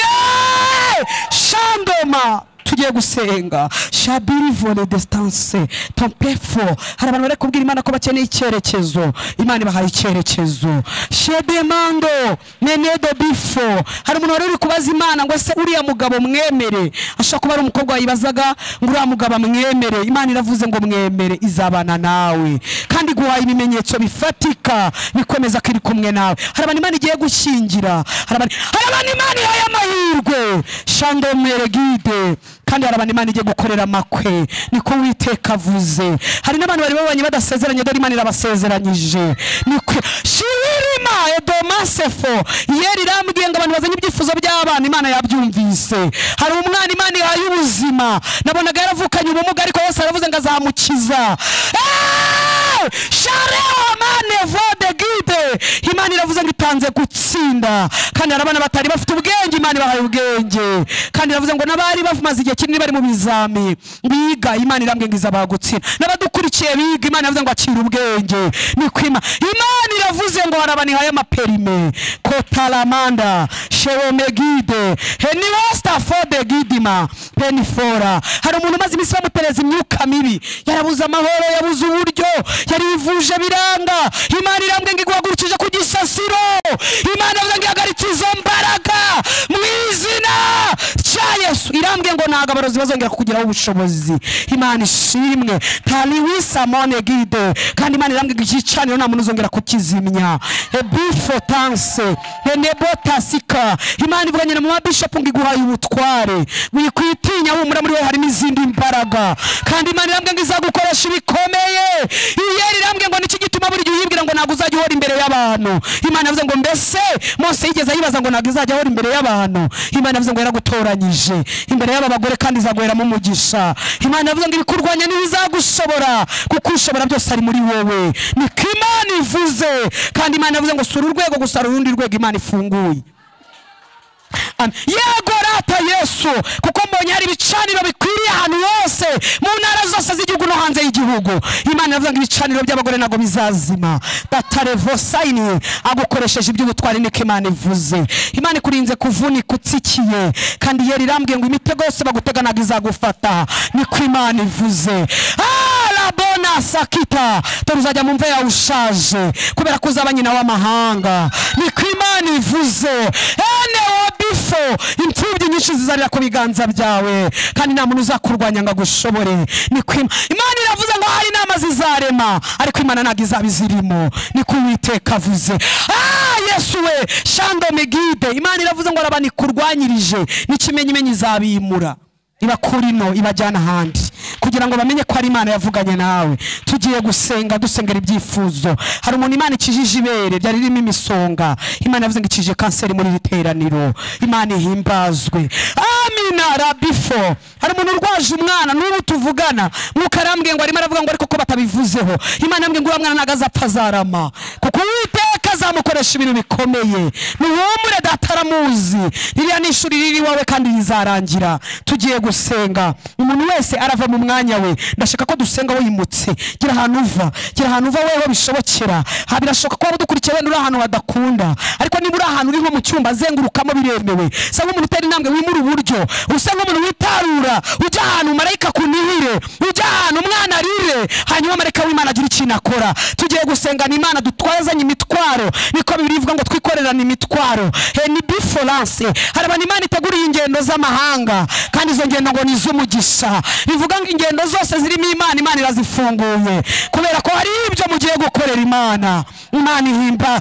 yeee shandoma tugiye gusenga shabirivore desitanse tompefo hari abantu bari kubwira imana ko bakeneye icyerekezo imana ibahaye icyerekezo shedemando menedo bifo hari umuntu wari uri kubaza imana ngo ese uriya mugabo mwemere ashobora kuba ari umukobwa wayibazaga ngo uriya mugabo mwemere imana iravuze ngo mwemere izabana nawe kandi iguhaye ibimenyetso bifatika bikwemeza ko iri kumwe nawe hari abantu imana igiye gushyingira hari abantu hari abantu imana ihaye amahirwe shandomere gide kandi hari abantu imana igiye gukorera amakwe niko witeka avuze hari n'abantu bari babanye badasezeranye dore imana irabasezeranyije niko shirima edomasefo yeri irambwiye ngo abantu bazanye ibyifuzo by'abana imana yabyumvise hari umwana imana ihaye ubuzima nabonaga yaravukanye ubumuga ariko yose aravuze ngo azamukiza Eeeeh! shareho mane vode gide imana iravuze ngo itanze gutsinda kandi hari abana batari bafite ubwenge imana ibahaye ubwenge kandi iravuze ngo n'abari bamaze igihe kinini bari mu bizami biga imana irambwiye ngo izaba gutsinda n'abadukurikiye biga imana iravuze ngo akira ubwenge ni kwima imana iravuze ngo hari abantu ihaye amaperime kotaramanda shewomegide heniwastafode gidima penifora hari umuntu umaze iminsi bamupereza imyuka mibi yarabuze amahoro yabuze uburyo yarivuje biranga imana irambwiye ngo iguhagurukije ku gisasiro imana iravuze ngo ihagaritse izo mbaraga mu izina rya yesu irambwiye ngo ntabwo abarozi bazongera kukugiraho ubushobozi imana ishimwe tariwisamone gide kandi imana irambwiye ngo igicaniro nta muntu uzongera kukizimya ebifotanse enebotasika imana ivuganye na mabishopu ngo iguhaye ubutware wikwitinya humura muri we harimo izindi mbaraga kandi imana irambwiye ngo izagukoresha ibikomeye iyeri irambwiye ngo niki gituma buri gihe uyibwira ngo ntabwo uzajya uhora imbere y'abantu imana yavuze ngo mbese mose yigeze ayibaza ngo ntabwo izajya ahora imbere y'abantu imana yavuze ngo yaragutoranyije imbere y'aba bagore kandi izaguheramo umugisha imana yavuze ngo ibikurwanya ntibizagushobora kuko ushobora byose ari muri wowe niko imana ivuze kandi imana yavuze ngo sura urwego gusa hari urundi rwego imana ifunguye Amen. yego rata yesu kuko mbonye hari ibicaniro bikwiriye ahantu hose mu ntara zose z'igihugu no hanze y'igihugu imana iravuga ngo ibicaniro by'abagore ntabwo bizazima batarevosayini agukoresheje iby'ubutwari niko imana ivuze imana ikurinze kuvunika utsikiye kandi yeri irambwiye ngo imitego yose bagutega ntabwo izagufata niko imana ivuze Ah, labona sakita dore uzajya mu mva yawe ushaje kubera ko uzaba nyina w'amahanga niko imana ivuze ene wabifo imfubyi nyinshi zizarira ku biganza byawe kandi nta muntu uzakurwanya ngo agushobore niko Ima- imana iravuze ngo hari inama zizarema ariko imana ntabwo izaba izirimo niko uwiteka avuze ah yesu we shando megide imana iravuze ngo arabanikurwanyirije n'ikimenyimenyi izabimura ibakura ino ibajyana ahandi kugira ngo bamenye ko ari imana yavuganye nawe tugiye gusenga dusengera ibyifuzo hari umuntu imana ikijije ibere ryari ririmo imisonga imana yavuze ngo ikije kanseri muri iri teraniro imana ihimbazwe amina rabifo hari umuntu urwaje umwana n'ubu tuvugana mwuka arambwiye ngo arimo aravuga ngo ariko ko batabivuzeho imana yambwiye ngo uriya mwana ntabwo azapfa azarama kuko uwiteka azamukoresha ibintu bikomeye ntiwumure dataramuzi ririya ni ishuri riri iwawe kandi rizarangira tugiye gusenga umuntu wese arava mu mwanya we ndashaka ko dusenga wimutse gira ahantu uva gira ahantu uva weho bishobokera ha birashoboka ko waba udukurikiye wenda uri ahantu badakunda ariko niba uri ahantu uri nko mu cyumba azengurukamo biremewe usa nk'umuntu utera intambwe wimura uburyo usa nk'umuntu witarura ujya ahantu marayika akunihire ujya ahantu umwana arire hanyuma marayika w'imana agira ikintu akora tugiye gusengana imana dutwazanye imitwaro niko bibiri bivuga ngo twikorerane imitwaro he ni biforance hari abantu imana iteguriye ingendo z'amahanga kandi izo ngendo ngo ni iz'umugisha bivuga ngo ingendo zose zirimo imana imana irazifunguye kubera ko hari ibyo mugiye gukorera imana imana ihimba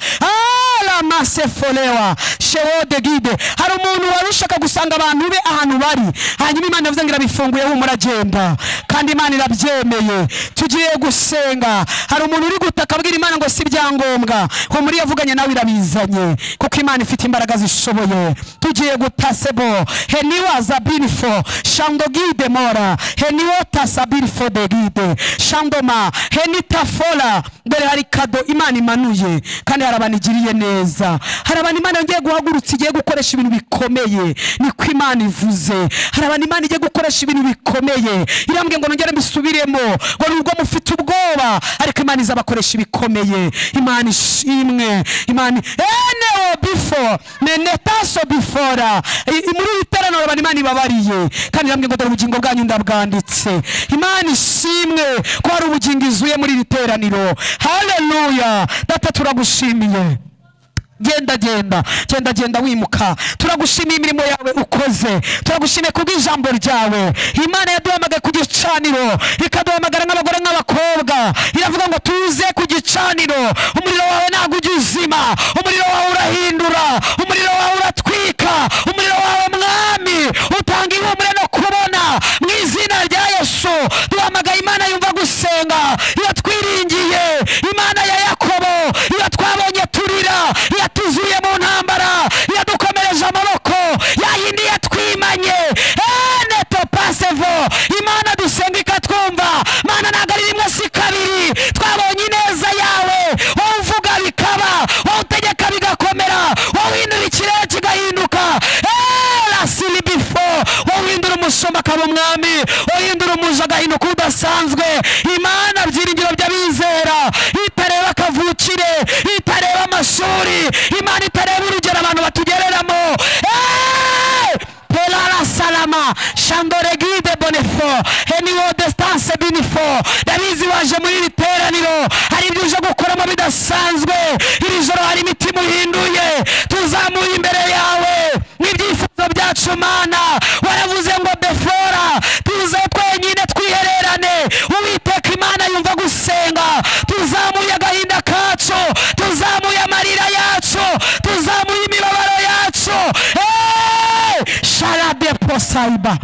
aramase forewa shewo de gide hari umuntu wari ushaka gusanga abantu be ahantu bari hanyuma imana yavuze ngo irabifunguye humura agenda kandi imana irabyemeye tugiye gusenga hari umuntu uri gutaka abwira imana ngo si ibyangombwa humura iyo yavuganye nawe irabizanye kuko imana ifite imbaraga zishoboye tugiye gutasebo heniwa zabirifo shando gide mora heniwota sabirifo de gide shandoma henitafora dore hari kado imana imanuye kandi hari abantu igiriye neza hari abantu imana yongeye guhagurutsa igiye gukoresha ibintu bikomeye niko imana ivuze hari abantu imana igiye gukoresha ibintu bikomeye irambwiye ngo nongere mbisubiremo ngo nubwo mufite ubwoba ariko imana izabakoresha ibikomeye imana ishimwe imana enewo bifo menetaso bifora I- i- muri iri teraniro abantu imana ibabariye kandi irambwiye ngo dore ubugingo bwanyu ndabwanditse imana ishimwe ko hari ubugingo izuye muri iri teraniro haleluya data turagushimiye genda genda genda genda wimuka turagushimiye imirimo yawe ukoze turagushimiye kubw'ijambo ryawe imana yaduhamagaye ku gicaniro ikaduhamagara nk'abagore nk'abakobwa iravuga ngo tuze ku gicaniro umuriro wawe ntabwo ujya uzima umuriro wawe urahindura umuriro wawe uratwika umuriro wawe mwami utanga ihumure no kubona mu izina rya yesu duhamagaye imana yumva gusenga iyo twiringiye imana ya yakobo iyo twabonye turira yatuzuye mu ntambara yadukomereje amaboko yayindi yatwimanye eneto pasevo imana dusenga ikatwumva mana ntabwo ari rimwe si kabiri twabonye ineza yawe wowe uvuga bikaba wowe utegeka bigakomera wowe uhindura ikirere kigahinduka erasiri bifo wowe uhindura umushumba akaba umwami wowe uhindura umuja agahinduka udasanzwe imana byiringiro by'abizera itareba akavukire itareba amashuri imana itareba urugero abantu batugereramo Eh! Pelara salama shandore gide bonefo heniwo destanse binifo ndabizi waje muri iri teraniro hari ibyo uje gukoramo bidasanzwe iri joro hari imitima uhinduye tuzamuye imbere yawe n'ibyifuzo byacu mana waravuze ngo befora tuze twenyine twihererane uwiteka imana yumva gusenga tuzamuye agahinda kacu tuzamuye amarira yacu tuzamuye imibabaro yacu Hey! sharade posaiba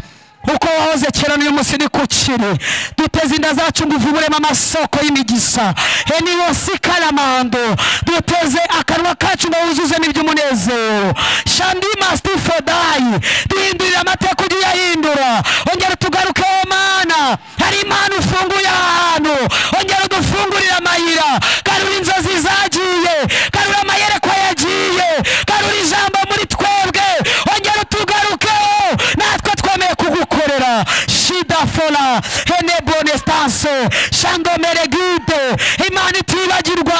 uko wahoze kera n'uyu munsi ni ku kiri duteze inda zacu ngo ivuburemo amasoko y'imigisa heniyo si karamando duteze akanwa kacu ngo wuzuzemo iby'umunezero shandi masitifodayi duhindurira amateka ujye uyahindura ongera utugarukeho mana hari imana ufunguye aha hantu ongera udufungurire amayira garura inzozi zagiye garura amayerekwa yagiye garura ijambo muri twebwe ongera utugarukeho natwe twemeye kugukorera shidafora henebonestanse shandomeregide imana itibagirwa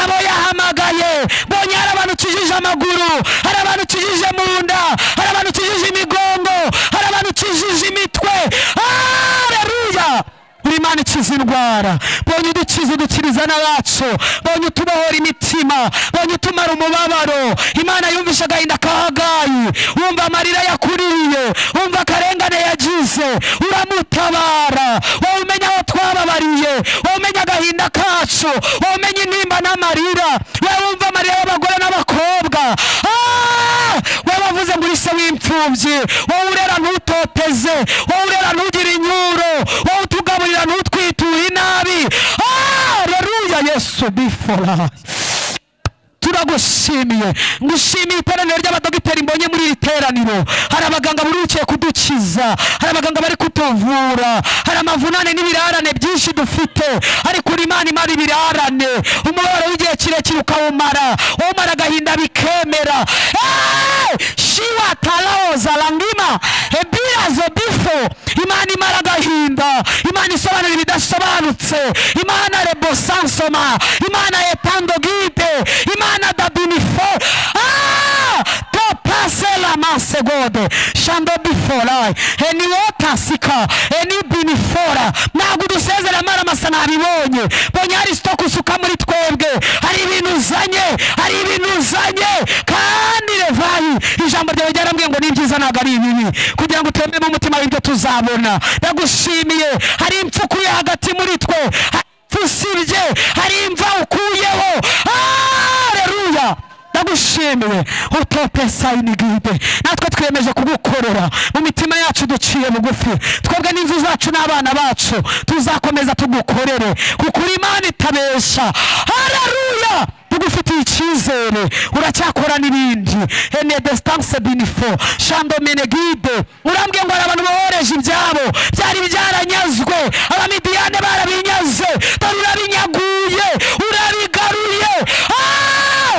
abo yahamagaye mbonye hari abantu ukijije amaguru hari abantu ukijije mu nda hari abantu ukijije imigongo hari abantu ukijije imitwe haleluya buri mana ikiza indwara bonye udukiza udukiriza n'abacu bonye utubohora imitima bonye utumara umubabaro imana yumvisha agahinda ka hagayi wumva amarira yakuririye wumva akarengane yagize uramutabara wowe umenya aho twababariye wowe umenya agahinda kacu wowe umenya intimba n'amarira wowe wumva amarira y'abagore n'abakobwa Ah! wowe wavuze ngo uri se w'imfubyi wowe urera ntutoteze wowe urera ntugire inyuro wowe to be for us turagushimiye ngushimiye iteraniro ry'abadogiteri mbonye muri iri teraniro hari abaganga burikiye kudukiza hari abaganga bari kutuvura hari amavunane n'ibirarane byinshi dufite ariko uri imana imara ibirarane umubabaro w'igihe kirekire ukawumara umara agahinda bikemera Eh! shiwa talaoza langima ebirazo bifo imana imara agahinda imana isobanura ibidasobanutse imana rebosansoma imana etando gide imana dadinife to pase la masegode shando biforai eni otasika eni binifora ntabwo udusezera mara masa nabibonye bonye hari sitoke usuka muri twebwe hari ibintu uzanye hari ibintu uzanye kandi revayi ijambo ryawe ryarambwiye ngo ni byiza ntabwo ari ibibi kugira ngo utememo umutima w'ibyo tuzabona ndagushimiye hari impfuku uri hagati muri twe hari impfu usibye hari imva ukuyeho haleluya ndagushimiye utope sayini gide natwe twiyemeje kugukorera mu mitima yacu duciye bugufi twebwe n'inzu zacu n'abana bacu tuzakomeza tugukorere kuko uri imana itabesha hararuya tugufitiye icyizere uracyakora n'ibindi ene desitanse binifo shando menegide urambwiye ngo hari abantu bohereje ibyabo byari byaranyazwe abamidiyane barabinyaze dore urabinyaguye urabigaruye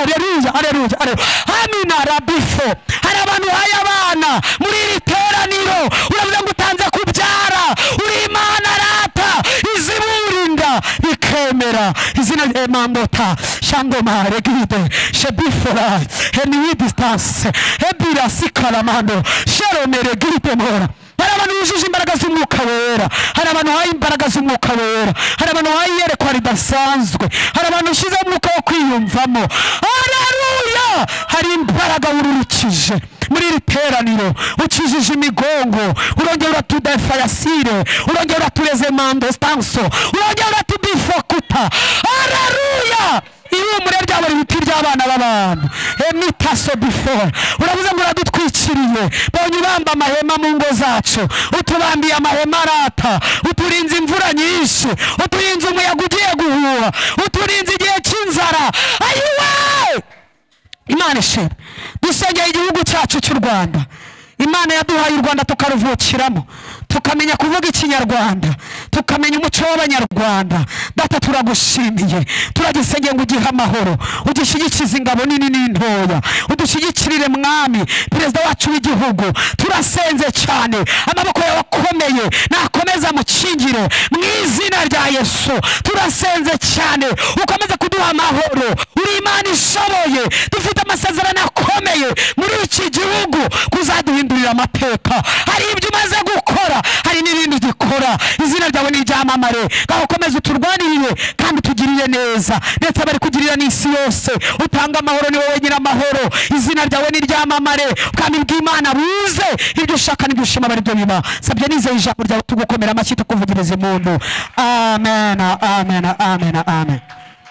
aleluya aleluya aleluya amina rabifo hari abantu uhaye abana muri iri teraniro uravuga ngo utanze kubyara uri imana rata iziburinda bikemera izina rya mandota shandomare gide shebifora heniwi disitanse hebira sikaramando sheromere gide mora hari abantu bujuje imbaraga z'umwuka wera hari abantu bahaye imbaraga z'umwuka wera hari abantu bahaye iyerekwa ridasanzwe hari abantu ushizeho umwuka wo kwiyumvamo haleluya hari imbaraga wururukije muri iri teraniro ukijije imigongo urongera uratudefayasire urongera uraturezemando stanso urongera uratudifokuta haleluya ihumure ryabo ibiti by'abana b'abantu emitaso bifora uravuze ngo uradutwikiriye bonye ubamba amahema mu ngo zacu utubambiye amahema arata uturinze imvura nyinshi uturinze umuyaga ugiye guhuha uturinze igihe cy'inzara ayiwe imana ishimwe dusengeye igihugu cyacu cy'u rwanda imana yaduhaye u rwanda tukaruvukiramo tukamenya kuvuga ikinyarwanda tukamenya umuco w'abanyarwanda data turagushimiye turagisengeye ngo ugihe amahoro udushyigikirize ingabo nini n'intoya udushyigikirire mwami perezida wacu w'igihugu turasenze cyane amaboko yawe akomeye nakomeza amukingire mu izina rya yesu turasenze cyane ukomeze kuduha amahoro uri imana ishoboye dufite amasezerano akomeye muri iki gihugu kuzaduhindurira amateka hari ibyo umaze gukora hari n'ibindi dukora izina ryawe ni iryamamare ngaho ukomeze uturwanirire kandi utugirire neza ndetse abari kugirira n'isi yose utanga amahoro ni wowe nyir'amahoro izina ryawe ni iryamamare ubwami bw'imana buze ibyo ushaka n'ibyo ushima aba ari byo biba sabye nizeye ijambo ryawe tugukomera amashyi tukuvugiriza impundu amen amen amen amen